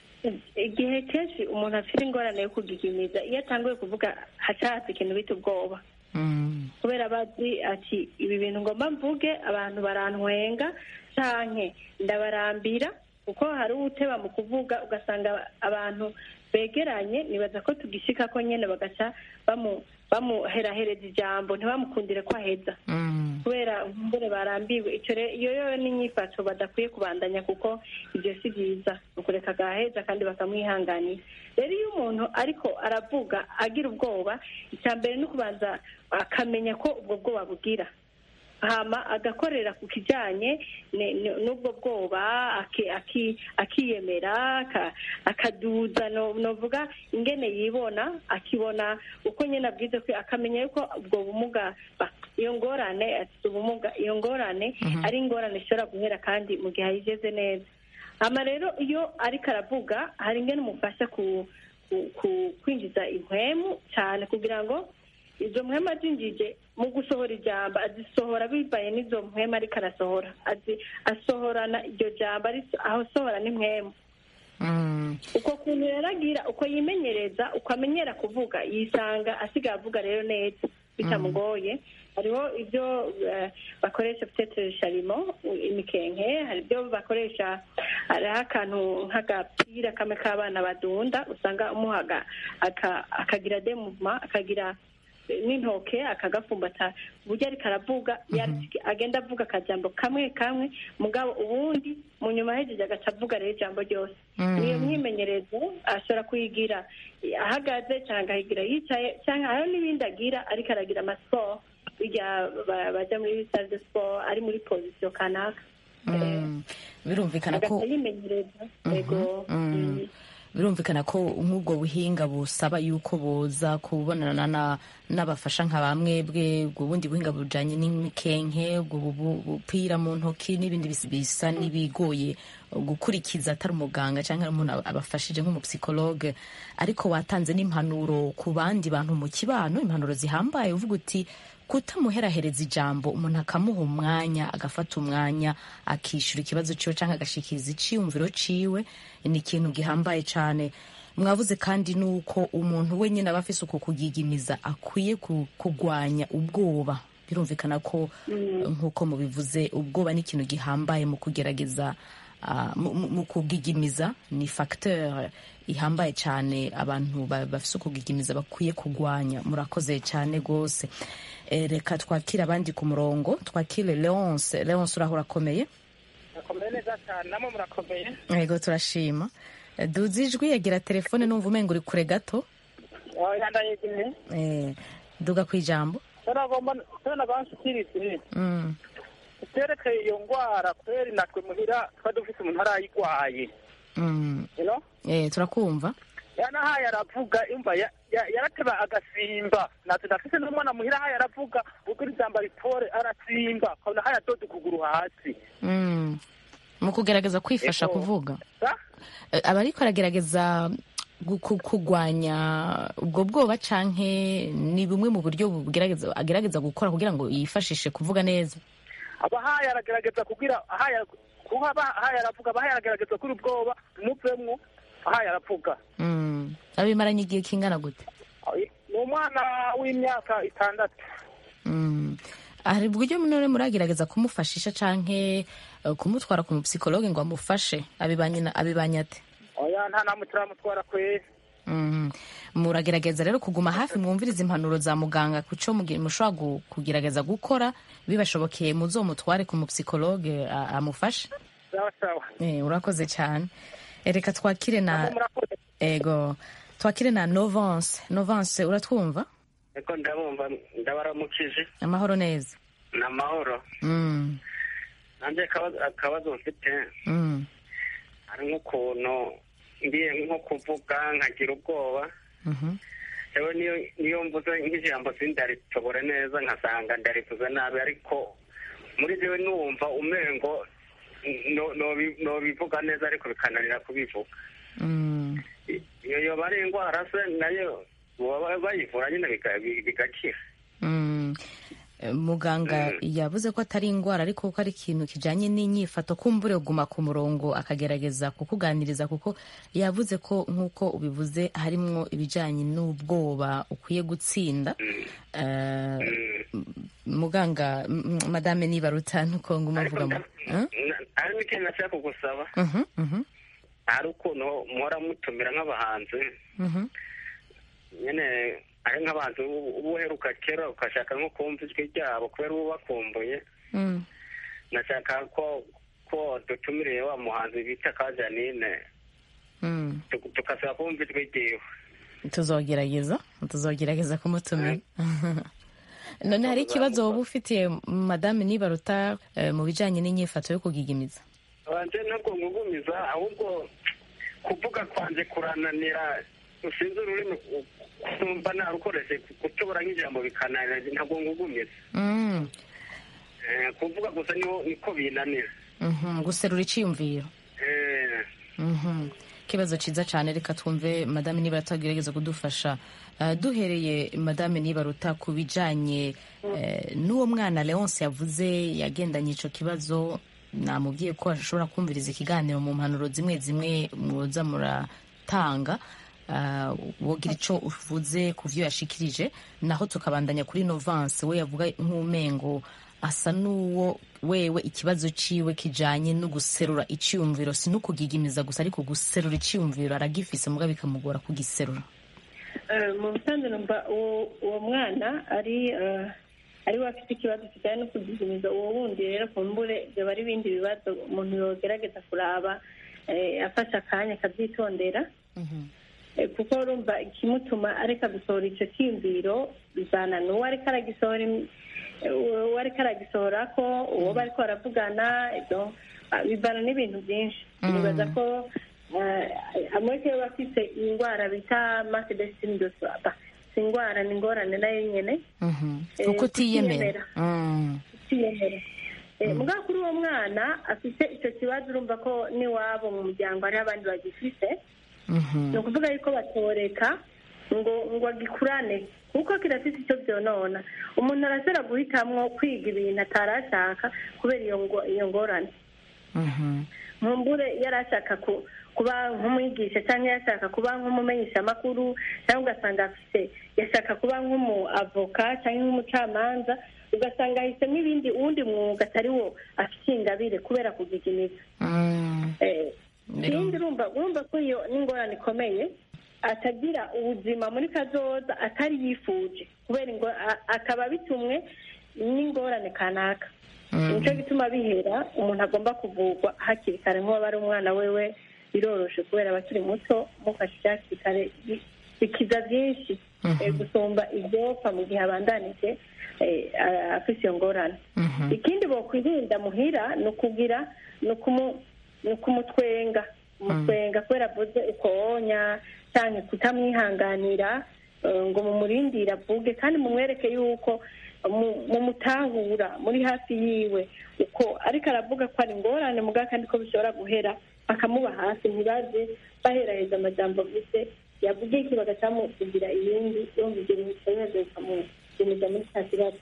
igihe kenshi umuntu afite ingorane yo kugigimiza iyo atanguye kuvuga hacahatse ikintu bita ubwoba Mm. kubera bazi ati ibi bintu ngomba mvuge abantu barantwenga canke ndabarambira kuko hari uwuteba mu kuvuga ugasanga abantu begeranye nibaza ko tugishika ko nyene bagaca bamu bamuherahereza ijambo ntibamukundire ko aheza Mm. kubera mbure barambiwe icyo rero iyo yo n'inyifato badakwiye kubandanya kuko ibyo si byiza ni ukureka agaheza kandi bakamwihanganira rero iyo umuntu ariko aravuga agira ubwoba icya mbere ni ukubanza akamenya ko ubwo bwoba bugira hama agakorera ku kijyanye ne- ne- n'ubwo bwoba aki- aki- akiyemera aka- akaduza no- novuga ingene yibona akibona uko nyine abwize ko akamenya yuko ubwo bumuga ba- iyo ngorane afite ubumuga iyo ngorane ari ingorane ishobora guhera kandi mu gihe ayigeze neza hama rero iyo ariko aravuga hari ingene umufasha ku ku- ku- kwinjiza impwemu cyane kugira ngo izo mpwemu azinjije mu gusohora ijambo azisohora bivaye n'izo mpwemu ariko arasohora azi asohorana iryo jambo ari- aho asohora n'impwemu Mm. uko kuntu rero agira uko yimenyereza uko amenyera kuvuga yisanga asigaye avuga rero neza bitamugoye hariho ibyo eh, bakoresha peut-être sharimo imikenke hari ibyo bakoresha hariho akantu nk'agapira kamwe k'abana badunda usanga umuhaga aka- akagira de mouvement akagira n'intoke akagafumbata ku buryo ariko aravuga yari- agenda avuga akajambo kamwe kamwe mugabo ubundi mu nyuma hejeje agaca avuga rero ijambo ryose Mm. niyo myimenyerezo ashobora kuyigira ahagaze cyangwa akayigira yicaye cyangwa hariho n'ibindi agira ariko aragira amasiporo bijya ba- baja muri salle de sport ari muri position kanaka Mm. birumvikana ko agaca yimenyereza Mhm, yego mm. birumvikana ko nk'ubwo buhinga busaba yuko boza kubonana na- n'abafasha nka bamwe bwe ubwo bundi buhinga bujanye n'imikenke ubwo bu- bupira mu ntoki n'ibindi bis- bisa n'ibigoye gukurikiza atari umuganga cyangwa umuntu aba- abafashije nk'umupsikologe ariko watanze n'impanuro ku bandi bantu mu kibano impanuro zihambaye uvuga uti kutamuherahereza ijambo umuntu akamuha umwanya agafata umwanya akishyura ikibazo ciwe cyangwa agashikiriza iciyumviro ciwe ni ikintu gihambaye cyane mwavuze kandi nuko umuntu wenyine aba afise uko kugigimiza akwiye ku- kugwanya ubwoba birumvikana ko nk'uko mubivuze ubwoba ni ikintu gihambaye mu kugerageza ah, mu- mu mu kugigimiza ni facteur ihambaye cyane abantu ba- bafise ukugigimiza bakwiye kugwanya murakoze cyane rwose Eh, reka twakire abandi ku murongo twakire leonce leonce uraho urakomeye murakomeye neza cyane namwe murakomeye yego turashima Eh, duzi ijwi yagira telefone numva umenga uri kure gato yandayegeye Eh, duga ku ijambo turagomba turanaga nshikirize Mm, iterekeye iyo ngwara kweri natwe muhira tuba dufise umuntu arayigwaye mm. you know Eh, turakumva yanahaye aravuga imva ya- ya- yarateba agasimba natwe ndafise n'umwana muhira ahaye aravuga ubwo ijambo ritore arasimba ukabona haye adoda ukuguru hasi Mm. mu kugerageza kwifasha Ego. kuvuga Sa? Eh, aba ariko aragerageza gu- ku- kugwanya ubwo bwoba canke ni bumwe mu buryo bugerageza agerageza gukora kugira ngo yifashishe kuvuga neza aba haye aragerageza kugira ahaye kuba aba- ahaye aravuga aba haye aragerageza kuri ubwoba muvemwo ahaye aravuga Mm. abimaranye igihe kingana gute ni umwana w'imyaka itandatu Mm. hari uburyo none muragerageza kumufashisha canke eh, kumutwara ku mupsikologe ngo amufashe abibanye na- abibanye ate oya nta namwe turamutwara kweri Mhm. muragerageza rero kuguma hafi mwumviriza impanuro za muganga kuco mugi- mushobora gu- kugerageza gukora bibashobokeye muzomutware ku mupsikologe a- amufashe sawa sawa Eh, urakoze cyane Eh, reka twakire na Namwe murakoze ego twakire na novance novance uratwumva eko ndabumva ndabaramukije amahoro neza ni amahoro Mm, nanjye akabazo- akabazo mfite mm, hari nk'ukuntu ngiye nko kuvuga nkagira ubwoba mhm, yewe niyo niyo mvuze nk'ijambo sindaritobore neza nkasanga ndarivuze nabi ariko muri jewe numva umengo no- nobi- nobivuga neza ariko bikananira kubivuga mm. iyo yoba ari indwara se nayo baba bayivura nyine biga- bigakira Mm. Eh, muganga yavuze ko atari indwara ariko ko ari ikintu kijanye n'inyifato kumbure guma ku murongo akagerageza kukuganiriza kuko yavuze ko nk'uko ubivuze harimwo ibijanye n'ubwoba ukwiye gutsinda Eh, muganga m- m- madame nibaruta nuko nguma avuga mu Huh? hari n'ikintu nashaka kugusaba Mhm, mhm, hari ukuntu muhora mutumira nk'abahanzi mhm. nyine ari nk'abantu uba uheruka kera ugashaka nko kumva ijwi ryabo kubera uba ubakumbuye Mm. nashaka ko ko dutumiriye wa muhanzi bita ka janine Mm. tu- tugasaba kumva ijwi ryiwe tuzogerageza tuzogerageza kumutumira none hari ikibazo woba ufitiye madame nibaruta eh, mu bijanye n'inyifato yo kugigimiza wanje ntabwo ngugumiza ahubwo kuvuga kwanje kurananira usinze ururimi kumva narukoreshe gutobora nk'ijambo bikananira ntabwo ngugumiza Mm, Eh, kuvuga gusa niho niko binanira mhm, guserura iciyumviro Eh, Mhm. ikibazo ciza cane reka twumve madame nibaruta agerageza kudufasha Eh, duhereye madame nibaruta ku bijanye eh, n'uwo mwana leonce yavuze yagendanye ico kibazo namubwiye ko ashobora kumviriza ikiganiro mu mpanuro zimwe zimwe muza muratanga uh, wogira ico uvuze ku vyo yashikirije naho tukabandanya kuri novance we yavuga nk'umengo asa n'uwo wewe ikibazo ciwe kijanye no guserura iciyumviro si no kugigimiza gusa ariko guserura iciyumviro aragifise muga bikamugora kugiserura Eh, mu busanzwe numva uwo uwo mwana ari eh, ari we afite ikibazo kijyanye no kugigimiza uwo wundi rero kumbure byaba ari ibindi bibazo umuntu yogerageza kuraba eh, afashe akanya akabyitondera Eh, kuko urumva ikimutuma areka gusohora icyo cyiyumviro bizana n'uwo ariko aragisohora im- eh, uwo ariko aragisohora ko uwo bariko baravugana ibyo ah, bivana n'ibintu byinshi nibaza ko amwe baba bafite indwara bita masedesitini dosaba si indwara ni ingorane nayo nyine uko utiyemera utiyemera mugabo kuri uwo mwana afite icyo kibazo urumva ko n'iwabo mu muryango hariho abandi bagifite ni ukuvuga yuko batoreka ngo ngo agikurane kuko kirafite icyo byonona umuntu arashobora guhitamwo kwiga ibintu atarashaka kubera iyo ngorane nkumbure yari ashaka kuba nk'umwigisha cyangwa yashaka kuba nk'umumenyeshamakuru cyangwa ugasanga afite yashaka kuba nk'umuavoka cyangwa nk'umucamanza ugasanga ahisemo ibindi uwundi mwuga atari wo afite ingabire kubera kugigimiza ikindi urumva ko iyo n'ingorane ikomeye atagira ubuzima muri kazoza atari yifuje kubera akaba bitumwe n'ingorane kanaka nicyo gituma bihera umuntu agomba kuvurwa hakiri kare nk'uwaba ari umwana wewe biroroshe kubera abakiri muto mufashe hakiri kare bikiza byinshi gusumba ibyopfa mu gihe abandanije afite iyo ngorane ikindi bakwirinda muhira ni ukugira ni ukumutwenga umutwenga kubera avuze ukonya cyane kutamwihanganira ngo mumurindire avuge kandi mumwereke yuko mumutahura muri hafi yiwe uko ariko aravuga ko ari ingorane mugabo kandi ko bishobora guhera bakamuba hafi ntibaze baheraheza amajambo avuze yavuge iki bagacamukugira ibindi yumva ibyo bintu bikomeze bikamugumiza muri cya kibazo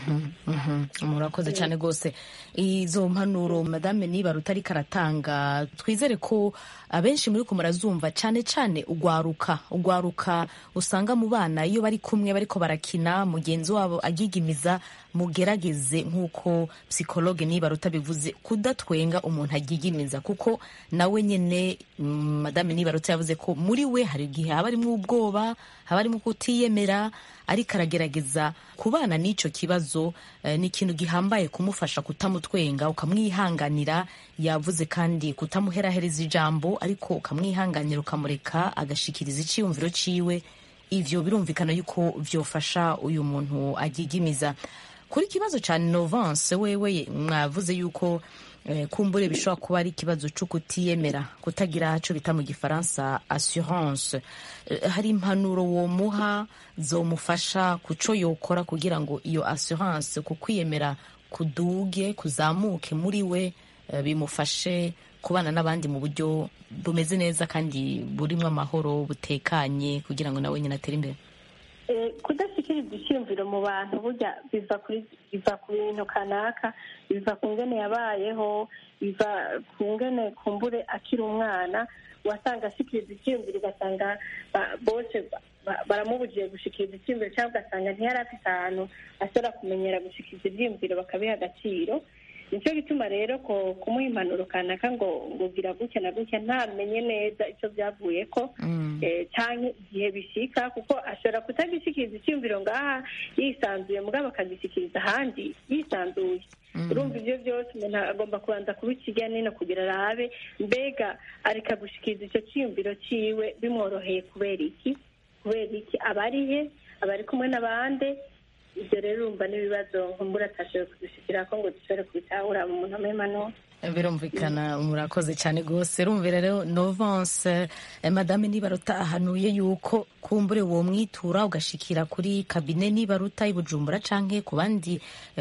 murakoze cyane rwose izo mpanuro madame niba rutari karatanga twizere ko abenshi muri ko murazumva cyane cyane ugwaruka ugwaruka usanga mu bana iyo bari kumwe bariko barakina mugenzi wabo agigimiza mugerageze nk'uko psikologe niba rutabivuze kudatwenga umuntu agigimiza kuko nawe nyine madame niba ruta yavuze ko muri we hari igihe haba harimo ubwoba haba harimo kutiyemera ariko aragerageza kubana n'icyo kibazo ni ikintu gihambaye kumufasha kutamutwenga ukamwihanganira yavuze kandi kutamuherahereza ijambo ariko ukamwihanganira ukamureka agashikiriza icyiyumviro cyiwe ibyo birumvikana yuko byofasha uyu muntu agigimiza kuri ikibazo cya novance wewe mwavuze yuko kumbure bishobora kuba ari ikibazo cyo kutiyemera kutagira icyo bita mu gifaransa assurance hari impanuro womuha zomufasha ku cyo yokora kugira ngo iyo assurance ku kwiyemera kuduge kuzamuke muri we bimufashe kubana n'abandi mu buryo bumeze neza kandi burimo amahoro butekanye kugira ngo nawe nyine atere imbere kudashyikiriza icyiyumviro mu bantu burya biva kuri biva ku bintu kanaka biva ku ngene yabayeho biva ku ngene kumbure akiri umwana wasanga ashyikiriza icyiyumviro ugasanga bose baramubujije gushyikiriza icyiyumviro cyangwa ugasanga ntiyari afite ahantu ashobora kumenyera gushyikiriza ibyiyumviro bakabiha agaciro nicyo gituma rero ko kumuha impanuro kanaka ngo ngo gira gutya na gutya ntamenye neza icyo byavuye ko cyangwa igihe bishyika kuko ashobora kutagishyikiriza icyumviro ngaha yisanzuye mugabo akagishyikiriza ahandi yisanzuye urumva ibyo byose umuntu agomba kubanza kubikijya nino kugira arabe mbega areka gushyikiriza icyo cyiyumviro cyiwe bimworoheye kubera iki kubera iki aba ari he aba ari kumwe n'abandi ibyo rero urumva n'ibibazo nkumbura atashoboye kudushyikira ko ngo dushobore kubitahura mu muntu amemano birumvikana murakoze cyane rwose rumvira rero novance madame nibaruta ahanuye yuko kumbure uwo mwitura ugashikira kuri kabine nibaruta ibujumbura canke ku bandi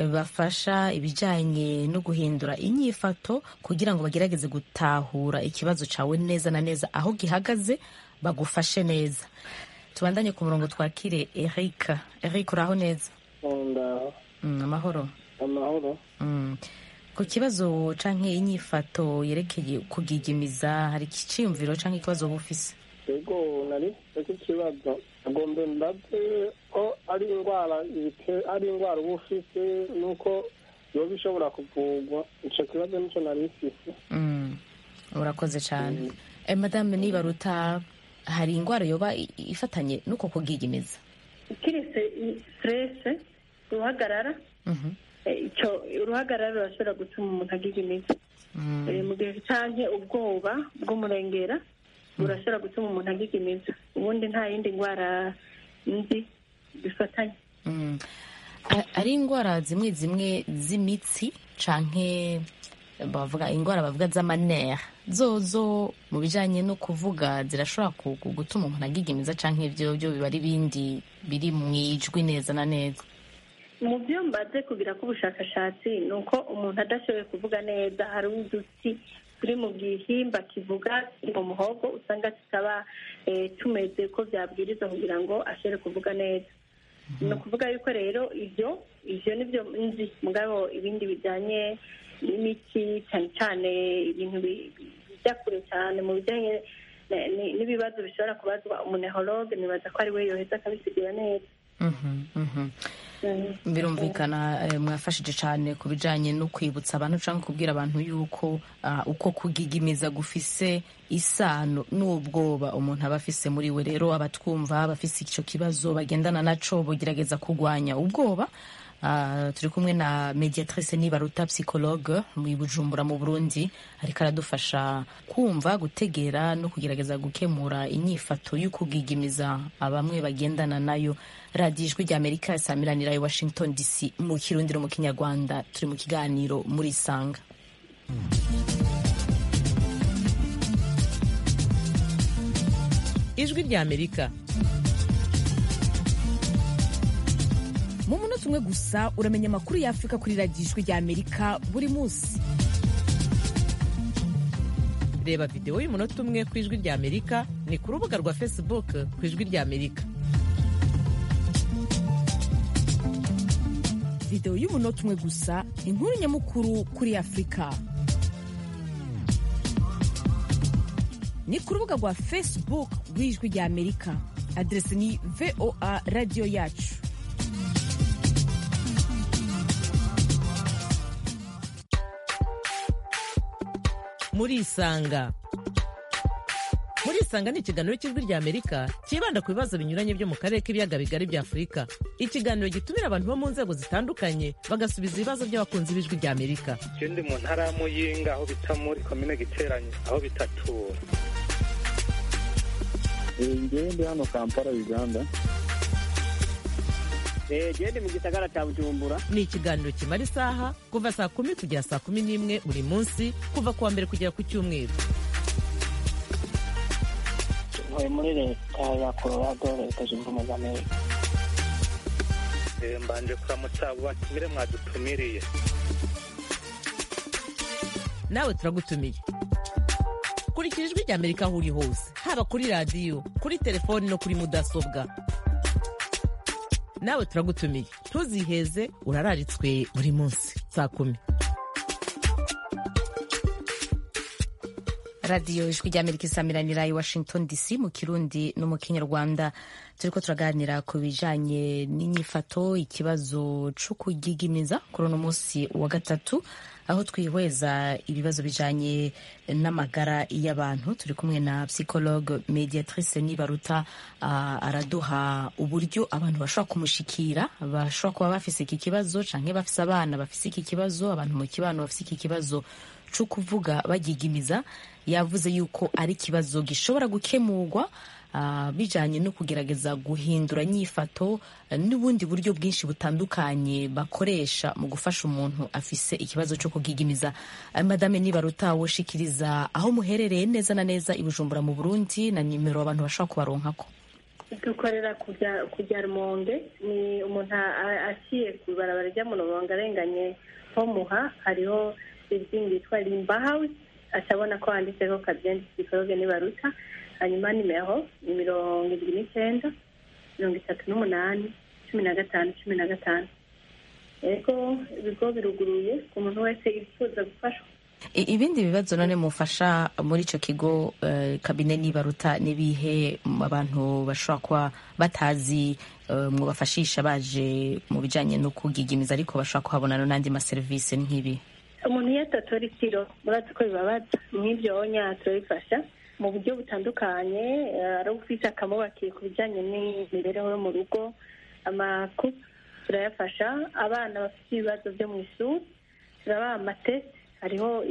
bafasha ibijyanye no guhindura inyifato kugira ngo bagerageze gutahura ikibazo cyawe neza na neza aho gihagaze bagufashe neza tubandanye ku murongo twakire eric eric uraho neza amahoro amahoro ku kibazo canke inyifato yerekeye kugigimiza hari ikiciyumviro canke ikibazo uba ufise yego nari icyo kibazo agombe mbaze ko ari indwara ari indwara uba ufite nuko yoba ishobora kuvurwa ico kibazo nico nari mfise urakoze cane madame nibaruta hari indwara yoba ifatanye nuko kugigimiza kiretse stress uruhagarara icyo uruhagarara rurashobora gutuma umuntu agigimiza mu gihe cyangwa ubwoba bw'umurengera burashobora gutuma umuntu agigimiza ubundi nta yindi ndwara nzi bifatanye ari indwara zimwe zimwe z'imitsi canke bavuga indwara bavuga z'amanere zozo mu bijanye no kuvuga zirashobora ku- ku- gutuma umuntu agigimiza canke ivyo byo biba ari ibindi biri mu ijwi neza na neza mu byo mbaze kugira ko ubushakashatsi ni uko umuntu adashoboye kuvuga neza hari uduti turi mu gihimba kivuga kiri mu muhogo usanga tutaba eh, tumeze ko byabwirizwa kugira ngo ashobore kuvuga neza ni ukuvuga yuko rero ibyo ibyo nibyo nzi mugabo ibindi bijyanye n'imiti cyane cyane ibintu bi- bijya kure cyane mu bijyanye na- ni- n'ibibazo bishobora kubazwa umunehologe nibaza ko ari we yoheza akabisigura neza Mhm, mhm. birumvikana eh, mwafashije cyane ku bijanye no kwibutsa abantu cyangwa kubwira abantu yuko ah, uko kugigimiza gufise isano n'ubwoba umuntu aba afise muri we rero abatwumva bafise icyo kibazo bagendana naco bogerageza kurwanya ubwoba Ah, turi kumwe na mediatrice nibaruta psychologue mu bujumbura mu burundi ariko aradufasha kumva gutegera no kugerageza gukemura inyifato y'ukugigimiza bamwe bagendana nayo radiyo ijwi rya amerika samiranira i washington dc mu kirundi no mu kinyarwanda turi mu kiganiro muri sanga ijwi rya amerika mu munota umwe gusa uramenya amakuru y'afurika kuri radiyo ijwi rya amerika buri munsi reba videwo y'umunota umwe ku ijwi rya amerika ni ku rubuga rwa facebook ku ijwi rya amerika videwo y'umunota umwe gusa inkuru nyamukuru kuri afurika ni ku rubuga rwa facebook rw'ijwi rya amerika aderesi ni voa radiyo yacu murisanga murisanga ni ikiganiro cy'ijwi rya amerika cyibanda ku bibazo binyuranye byo mu karere k'ibiyaga bigari bya afurika ikiganiro gitumira abantu bo mu nzego zitandukanye bagasubiza ibibazo by'abakunzi b'ijwi rya amerika je ndi mu ntara ya muyinga aho bita muri komine giteranye aho bitatura ngewe ndi hano kampala uganda jewe ndi mu gisagara ca bujumbura ni ikiganiro kimara isaha kuva saa kumi kugera saa kumi n'imwe buri munsi kuva ku wa mbere kugera ku cyumweru ntuye muri leta ya colorado leta zunze ubumwe za amerika Eh, mbanje kuramutsa abo batumire mwadutumiriye nawe turagutumiye kurikira ijwi rya amerika aho uri hose haba kuri radiyo kuri telefoni no kuri mudasobwa nawe turagutumiye ntuziheze urararitswe buri munsi saa kumi radiyo ijwi rya amerika isamiranira i washington dc mu kirundi no mu kinyarwanda turiko turaganira ku bijanye n'inyifato ikibazo co kugigimiza kuri uno munsi wa gatatu aho twihweza ibibazo bijanye n'amagara y'abantu turi kumwe na psychologue mediatrice nibaruta uh, araduha uburyo abantu bashobora kumushikira bashobora kuba bafise iki kibazo canke bafise abana bafise iki kibazo abantu mu kibano bafise iki kibazo co kuvuga bagigimiza yavuze yuko ari ikibazo gishobora gukemurwa uh, bijanye no kugerageza guhindura nyifato uh, n'ubundi buryo bwinshi butandukanye bakoresha mu gufasha umuntu afise ikibazo cyo kugigimiza uh, madame nibaruta woshikiriza aho muherereye neza na neza i bujumbura mu burundi na nimero abantu bashobora kubaronkako dukorera kujya kujya rumonge ni umuntu aciye ku ibarabara rya murongo arenganye ho muha hariho izindi yitwa rimba hawusi acabona ko handitseho kabyenda psikologe nibaruta hanyuma nimero ni mirongo irindwi n'icyenda mirongo itatu n'umunani cumi na gatanu cumi na gatanu ego ibigo biruguruye ku muntu wese yifuza gufashwa ibindi bibazo none mufasha muri icyo kigo kabine nibaruta n'ibihe abantu bashobora kuba batazi mwubafashisha baje mu bijyanye no kugigimiza ariko bashobora kuhabona n'andi maserivisi nk'ibi umuntu iyo atatora itiro murazi ko bibabaza nk'ibyo wonya turabifasha mu buryo butandukanye ari ufite akamubakiye ku bijyanye n'imibereho yo mu rugo amaku turayafasha abana bafite ibibazo byo mu ishuri turabaha amatesi hariho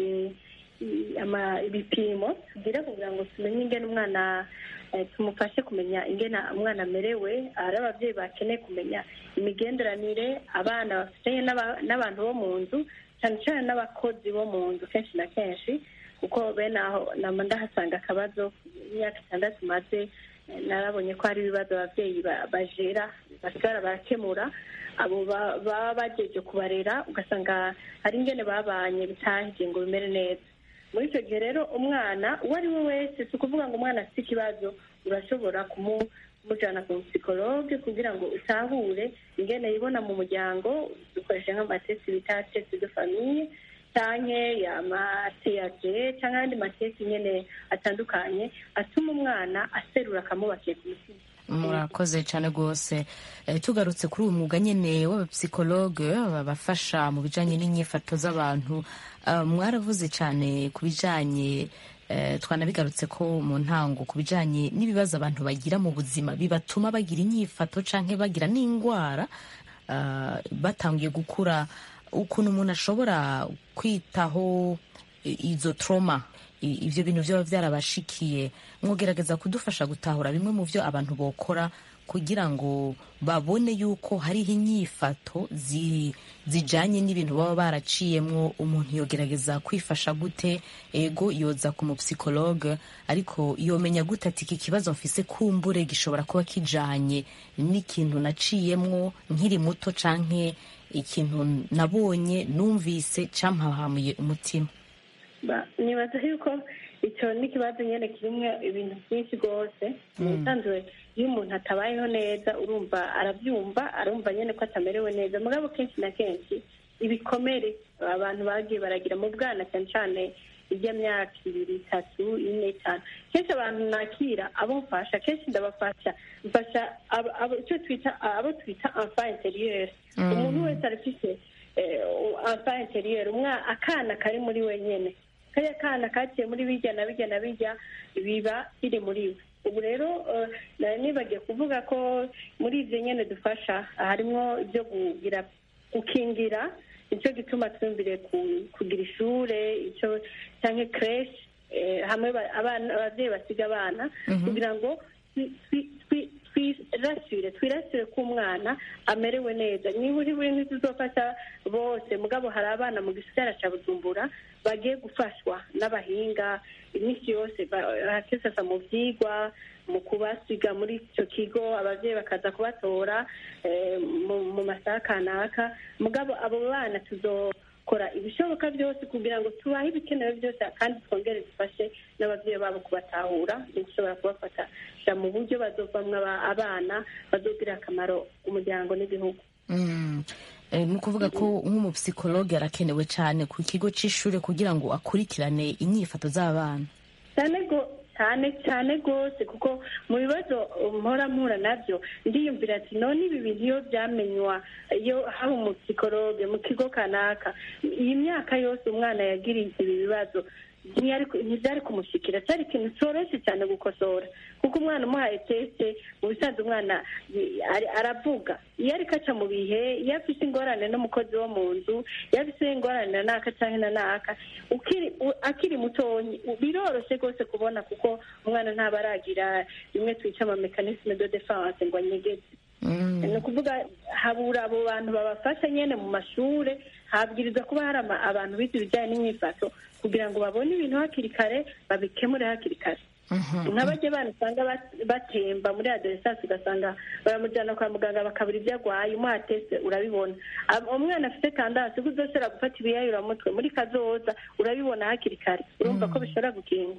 ibipimo tugira kugira ngo tumenye ingene umwana tumufashe kumenya ingene umwana amerewe hari ababyeyi bakeneye kumenya imigenderanire abana bafitanye n'abantu bo mu nzu cyane cyane n'abakozi bo mu nzu kenshi na kenshi kuko bene aho nama ndahasanga akabazo imyaka itandatu maze narabonye ko hari ibibazo ababyeyi bajera basigara barakemura abo baba bageje kubarera ugasanga hari ingene babanye bitahije ngo bimere neza muri icyo gihe rero umwana uwo ari we wese si ukuvuga ngo umwana afite ikibazo urashobora kumujyana ku psikologe kugira ngo utahure ingene yibona mu muryango dukoresheje nk'amatesi bita tesi de famiye cyangwa amateyage cyangwa ayandi matesi nyine atandukanye atuma umwana aserura akamubakiye ku mutima murakoze cyane rwose tugarutse kuri uyu mwuga nyine w'abapsikologe babafasha mu bijyanye n'inyifato z'abantu mwaravuze cyane ku bijyanye twanabigarutse ko mu ntango ku bijyanye n'ibibazo abantu bagira mu buzima bibatuma bagira inyifato cyangwa bagira n'indwara batangiye gukura ukuntu umuntu ashobora kwitaho izo troma ibyo bintu byaba byarabashikiye mwogerageza kudufasha gutahura bimwe mu byo abantu bokora kugira ngo babone yuko hariho inyifato zijyanye n'ibintu baba baraciyemo umuntu yogerageza kwifasha gute ego yoza ku mupsikologe ariko yomenya gute ati iki kibazo mfise kumbure gishobora kuba kijyanye n'ikintu naciyemwo nkiri muto canke ikintu nabonye numvise cyampahamuye umutima nibaza yuko icyo ni ikibazo nyine kirimo ibintu byinshi rwose ubusanzwe iyo umuntu atabayeho neza urumva arabyumva arumva nyine ko atamerewe neza mugabo kenshi na kenshi ibikomere abantu bagiye baragira mu bwana cyane cyane iby'imyaka ibiri itatu ine itanu kenshi abantu nakira abo mfasha kenshi ndabafasha mfasha icyo twita abo twita enfant interieur umuntu wese arafite enfant interieur akana kari muri we nyine kariya kana kaciye muri bijya na bijya na bijya biba biri muri we ubu rero nibagiye kuvuga ko muri ibyo nyine dufasha harimo ibyo kugira gukingira nicyo gituma twumvire kugira ishuri icyo cyangwa kereshi hamwe ababyeyi basiga abana kugira ngo twirasire twirasire ko umwana amerewe neza niba uri buri ntituzofasha bose mugabo hari abana mu gisigara cya bujumbura bagiye gufashwa n'abahinga iminsi yose bakisasa mu byigwa mu kubasiga muri icyo kigo ababyeyi bakaza kubatora mu masaha kanaka mugabo abo bana tuzokora ibishoboka byose kugira ngo tubahe ibikenewe byose kandi twongere dufashe n'ababyeyi babo kubatahura no gushobora kubafata mu buryo bazovamwo abana bazogirira akamaro umuryango n'igihugu ni ukuvuga ko nk'umupsikologe arakenewe cyane ku kigo cy'ishuri kugira ngo akurikirane inyifato z'abana cyane cyane cyane rwose kuko mu bibazo mpora mpura nabyo ndiyumvira ati none ibi bintu iyo byamenywa iyo haba umupsikologe mu kigo kanaka iyi myaka yose umwana yagiriye ibi bibazo ntibyari kumushyikira cyari ikintu cyoroshye cyane gukosora kuko umwana umuhaye tesite mu bisanzwe umwana aravuga iyo ariko aca mu bihe iyo afite ingorane n'umukozi wo mu nzu iyo afite ingorane na naka cyangwa na naka akiri mutonya biroroshye rwose kubona kuko umwana ntaba aragira bimwe twita amamekanisme de defanse ngo anyegeze ni ukuvuga habura abo bantu babafasha nyine mu mashuri habwiriza kuba hari abantu bize ibijyanye n'imyifato kugira ngo babone ibintu hakiri kare babikemure hakiri kare nk'abajya bana usanga batemba muri adoresansi ugasanga baramujyana kwa muganga bakabura ibyo arwaye umuhatese urabibona umwana afite kandasi ubwo udashobora gufata ibiyayuramutwe muri kazoza urabibona hakiri kare urumva ko bishobora gukinga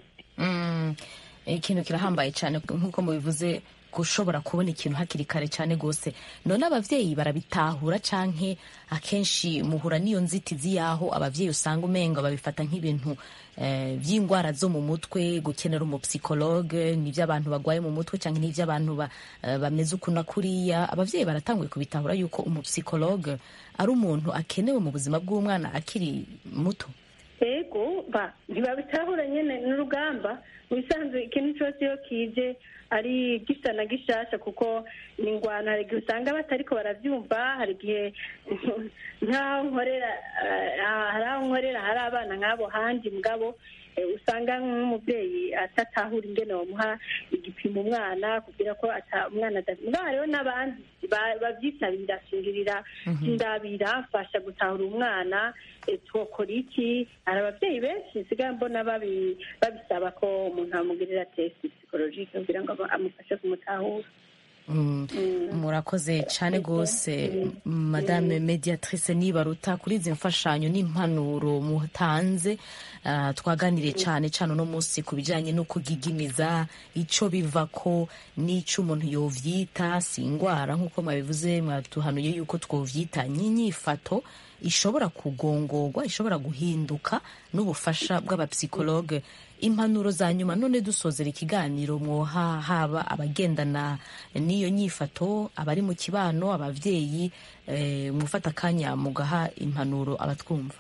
ikintu kirahambaye cyane nk'uko mubivuze gushobora kubona ikintu hakiri kare cyane rwose none ababyeyi barabitahura canke akenshi muhura n'iyo nzitizi y'aho ababyeyi usanga umenga babifata nk'ibintu by'indwara zo mu mutwe gukenera umupsikologe n'iby'abantu barwaye mu mutwe cyangwa n'iby'abantu bameze uku na kuriya ababyeyi baratanguye kubitahura yuko umupsikologe ari umuntu akenewe mu buzima bw'umwana akiri muto yego ntibabitahura nyine n'urugamba mu bisanzwe ikintu cyose iyo kije ari gisa na gishasha kuko ni ingwano hari igihe usanga batariko barabyumva hari igihe nk'aho nkorera hari aho nkorera hari abana nk'abo handi mugabo usanga nk'umubyeyi atatahura ingene bamuha igipimo umwana kugira ko umwana mugabo hariho n'abandi ba- babyitabira shingirira sindabira mfasha gutahura umwana eh, twokora iki hari ababyeyi benshi nsigaye mbona babi- babisaba ko umuntu amugirira test psychologique kugira ngo aba- amufashe kumutahura Mm, murakoze cyane rwose madame mediatrice nibaruta kuri izi mfashanyo n'impanuro mutanze ah, twaganiriye cyane cyane uno munsi ku bijyanye no kugigimiza icyo biva ko n'icyo umuntu yovyita si indwara nk'uko mwabivuze mwatuhanuye yuko twovyita n'inyifato ishobora kugongorwa ishobora guhinduka n'ubufasha bw'abapsikologe impanuro za nyuma none dusozera ikiganiro mwoha haba abagendana n'iyo nyifato abari mu kibano abavyeyi eh, mufata akanya mugaha impanuro abatwumva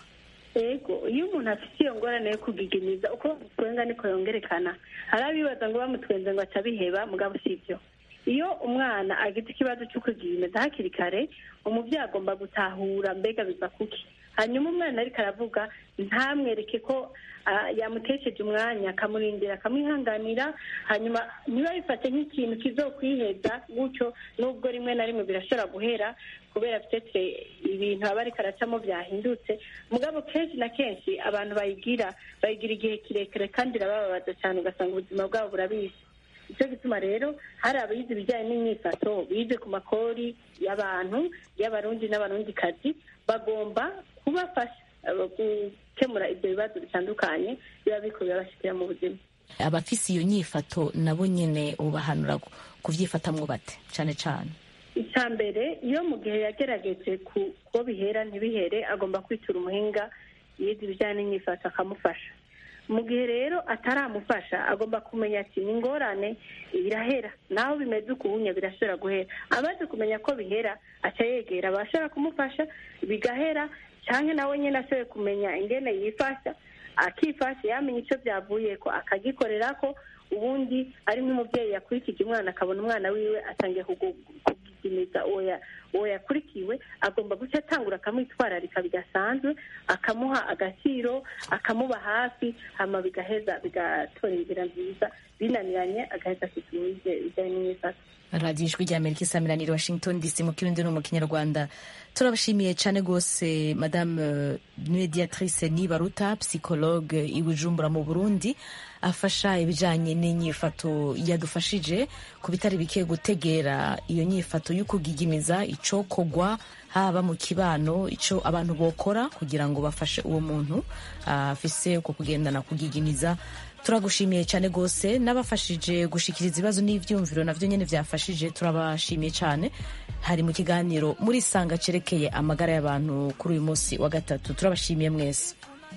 ego iyo umuntu afite iyo ngorane yo kugigimiza uko bamutwenga niko yongerekana hari abibaza ngo bamutwenze ngo atabiheba mugabo si byo iyo umwana agize ikibazo cyo kugigimiza hakiri kare umubyeyi agomba gutahura mbega biva kuki hanyuma umwana ariko aravuga ntamwereke ko ah, yamutesheje umwanya akamurindira akamwihanganira hanyuma ntibabifate nk'ikintu kizokwiheza gutyo nubwo rimwe na rimwe birashobora guhera kubera petete ibintu aba ariko aracamo byahindutse mugabo kenshi na kenshi abantu bayigira bayigira igihe kirekire kandi irabababaza cyane ugasanga ubuzima bwabo burabishe nicyo gituma rero hari abize ibijyanye n'imyifato bize ku makori y'abantu y'abarundi n'abarundikazi bagomba kubafasha eh, gukemura ibyo bibazo bitandukanye biba biko birabashyikira mu buzima abafise iyo nyifato nabo nyene ubahanura ku- kuvyifatamwo bate cyane cyane icya mbere iyo mu gihe yagerageje ku ko bihera ntibihere agomba kwitura umuhinga yize ibijyanye n'imyifato akamufasha mu gihe rero ataramufasha agomba kumenya ati ni ingorane birahera naho bimeze ukubunya birashobora guhera amaze kumenya ko bihera aca yegera abashobora kumufasha bigahera cyangwa nawe nyine ashoboye kumenya ingene yifasha akifasha yamenya icyo byavuye ko akagikorera ko ubundi ari nk'umubyeyi yakurikije umwana akabona umwana wiwe atangiye kugu- kugigimiza uwo ya- uwo yakurikiwe agomba guca atangura akamwitwararika bidasanzwe akamuha agaciro akamuba hafi hama bigaheza bigatora inzira nziza binaniranye agaheza akituma ibijyanye n'imyifato radiyo ijwi rya amerika isamiraniye washington dc mu kirundi no mu kinyarwanda turabashimiye cyane rwose madame eh, mediatrice nibaruta psychologue i bujumbura mu burundi afasha ibijyanye n'inyifato yadufashije ku bitari bike gutegera iyo nyifato yo kugigimiza icokogwa haba mu kibano icyo abantu bokora kugira ngo bafashe uwo muntu ah, afise uko kugendana kugigimiza turagushimiye cyane rwose n'abafashije gushikiriza ibibazo n'ibyumviro nabyo nyine byafashije turabashimiye cyane hari mu kiganiro muri sanga cerekeye amagara y'abantu kuri uyu munsi wa gatatu turabashimiye mwese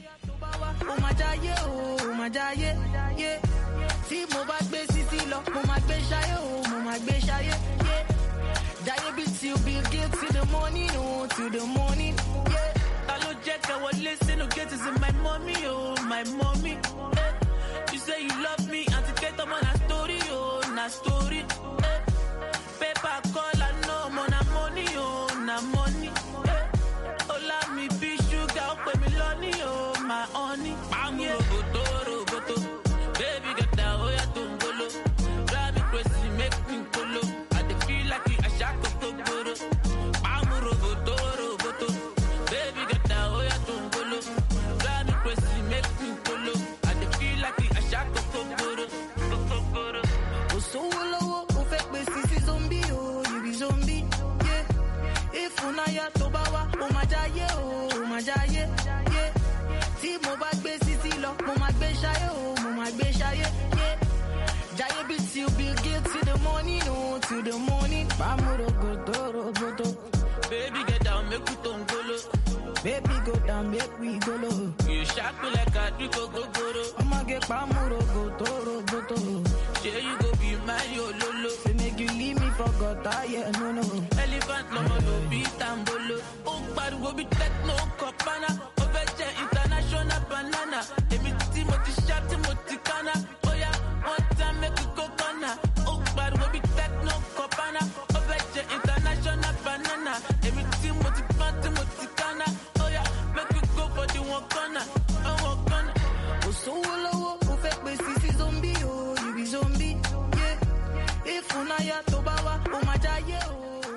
ó máa jáyé o ó máa jáyé yé tí mo bá gbé sísí lọ mo máa gbé ṣayé o mo máa gbé ṣayé yé jáyé bí till bill gates till the morning o till the morning yé. ta ló jẹ́ ká wọlé sínú gate is my mommy o my mommy. Eh. you say you love me àti kẹ́tọ́ mọ́ na story o na story. Eh. paper call I know mo na money o na money. Eh. Ọlá mi bí ṣúgà ó pè mí lọ́ní o, my honey. Pàmò roboto roboto, baby gẹ̀dá ó yà tó ń bolo. Drive me crazy, make me kolo. I dey feel like a ṣàkó tó gbòòrò. Pàmò roboto roboto, baby gẹ̀dá ó yà tó ń bolo. Drive me crazy, make me kolo. I dey feel like a ṣàkó tó gbòòrò. Tó gbòòrò. Kò sówó lọ́wọ́, ó fẹ́ pè sí sí zombie o, you be zombie. Yeah ìfúnnáyà tó bá wá ó máa jáyé o ó máa jáyé yé tí mo bá gbé sísí lọ mo máa gbé ṣayé o mo máa gbé ṣayé yé jáyé bí till bill gates till the morning o till the morning. pàmòrò gòdó roboto. baby get down make we tó ń golo. baby go down make we golo. you sharp me like àdúgbò gogoro. ọmọge pàmòrò gòdó roboto. ṣé you go be my ololo. say make you leave me for gutter yeah no no. elephant lọmọ ló bí tambolo. ó ń pariwo bí techno kọ̀pánà. ó fẹ́ jẹ́ international banana. èmi tí mo ti ṣá tí mo ti kánná. bóyá one time make we go corner. ó ń pariwo bí techno kọ̀pánà. ó fẹ́ jẹ́ international banana. èmi tí mo ti pọ́n tí mo ti kánná. bóyá make we go for the one corner. one corner. kò sówó lọ́wọ́ ó fẹ́ pè sí sí zombie o you be zombie. Yeah. ìfúnnáyà tó bá wá ó máa jáyé o.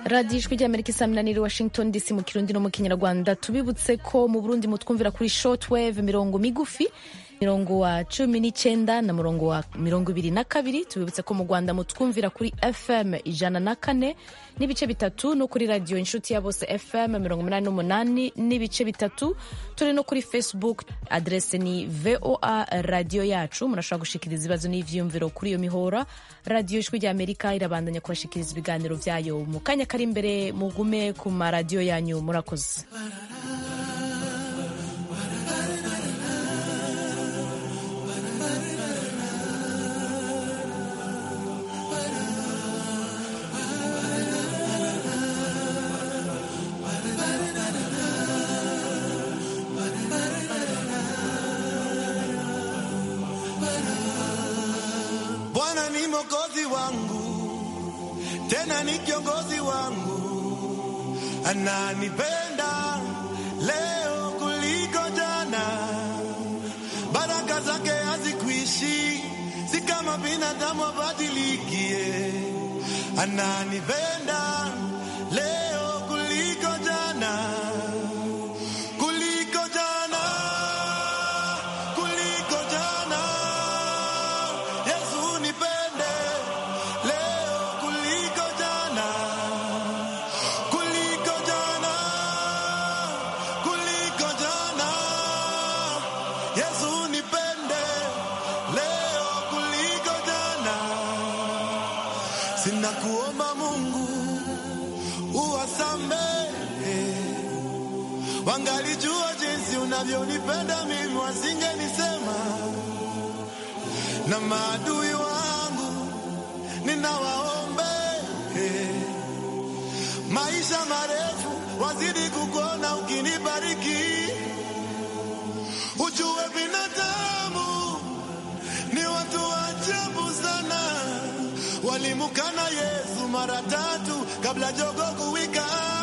radiyo ijwi ry'amerika isa minaniri washington dc mu kirundi no mu kinyarwanda tubibutse ko mu burundi mutwumvira kuri shortwave mirongo migufi mirongo wa cumi n'icyenda na murongo wa mirongo ibiri na kabiri tubibutse ko mu rwanda mutwumvira kuri fm ijana na kane n'ibice bitatu no kuri radiyo inshuti ya bose fm mirongo umunani n'umunani n'ibice bitatu turi no kuri facebook adrese ni voa radiyo yacu murashobora gushikiriza ibibazo n'ivyiyumviro kuri iyo mihora radiyo ijwi rya amerika irabandanya kubashikiriza ibiganiro vyayo mu kanya kari imbere mugume ku maradiyo yanyu murakoze Bwana ni mwokozi wangu, tena ni kiongozi wangu, ananipenda leo kuliko jana. Baraka zake hazikuishi, si kama binadamu abadilikie. Ananipenda leo kuliko jana, kuliko jana, kuliko jana. Yesu nipende leo kuliko jana, kuliko jana, kuliko jana. Yesu nipende leo kuliko jana. Sina kuomba Mungu uwasamehe, wangalijua jinsi unavyonipenda mimi, wasingenisema na maadui wangu ninawaombe maisha marefu, wazidi kukuona ukinibariki. Ujue binadamu ni watu wa ajabu sana, walimukana Yesu mara tatu kabla jogo kuwika.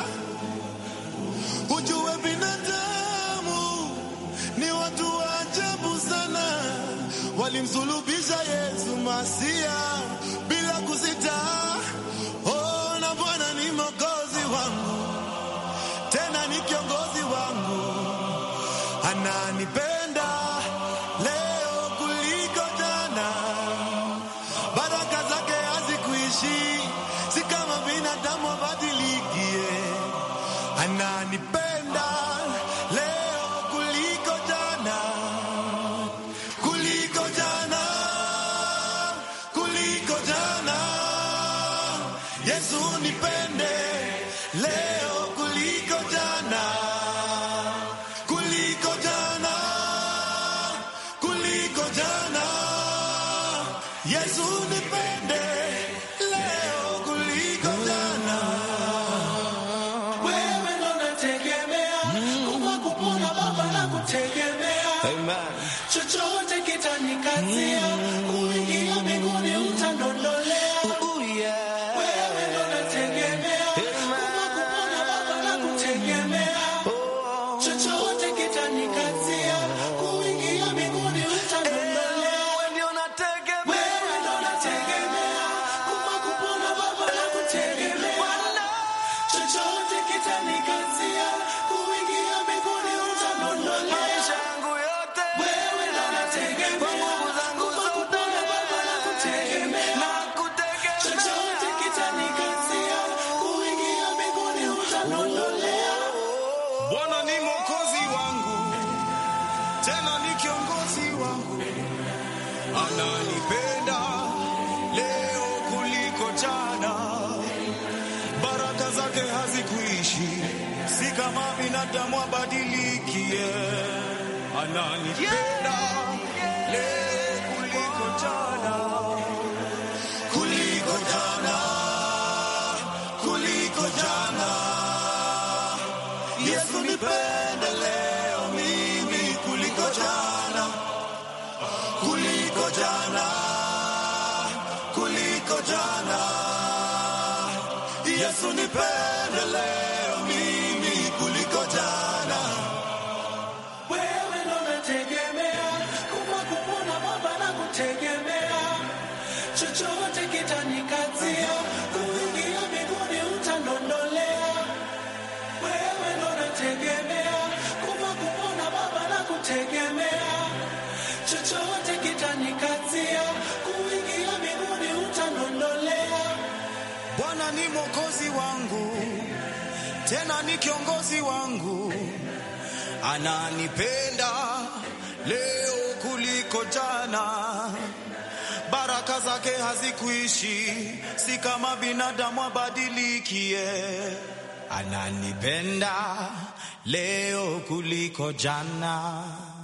Ujue binadamu ni watu wa ajabu sana walimsulubisha Yesu Masia bila kusita. Oh, na Bwana ni mwokozi wangu, tena ni kiongozi wangu, ananipenda leo kuliko jana. Baraka zake hazikuishi, si kama binadamu abadilikie. Ananipenda leo kuliko jana kuliko jana, kuliko jana. Yesu nipende leo kuliko jana, kuliko jana, kuliko jana. Yesu nipende leo kuliko jana. Wewe ndo nategemea, kufa kupona Baba nakutegemea. Chochote kitanikazia, kuingia mbinguni utandondolea. Wewe ndo nategemea, kufa kupona Baba nakutegemea. Chochote kitanikazia, kuingia mbinguni utandondolea. Wewe ndo nategemea, kufa kupona Baba nakutegemea. Chochote kitanikazia, kuingia mbinguni utandondolea. Wewe ndo nategemea, kufa kupona Baba nakutegemea. Chochote kitanikazia, kuingia mbinguni utandondolea. Bwana ni mwokozi wangu, tena ni kiongozi wangu, ananipenda leo kuliko jana. Baraka zake hazikuishi, si kama binadamu abadilikie. Ananipenda leo kuliko jana, kuliko jana, kuliko jana. Yesu nipende leo mimi kuliko jana, kuliko jana, kuliko jana. Yesu nipende leo mimi kuliko jana. Wewe ndo nategemea, kufa kupona Baba nakutegemea. Chochote kitanikazia, kuingia mbinguni utandondolea. nakutegemea, chochote kitanikatia, kuingia mbinguni utanondolea. Bwana ni mwokozi wangu, tena ni kiongozi wangu, ananipenda leo kuliko jana. Baraka zake hazikuishi, si kama binadamu abadilikie. Ananipenda leo kuliko jana.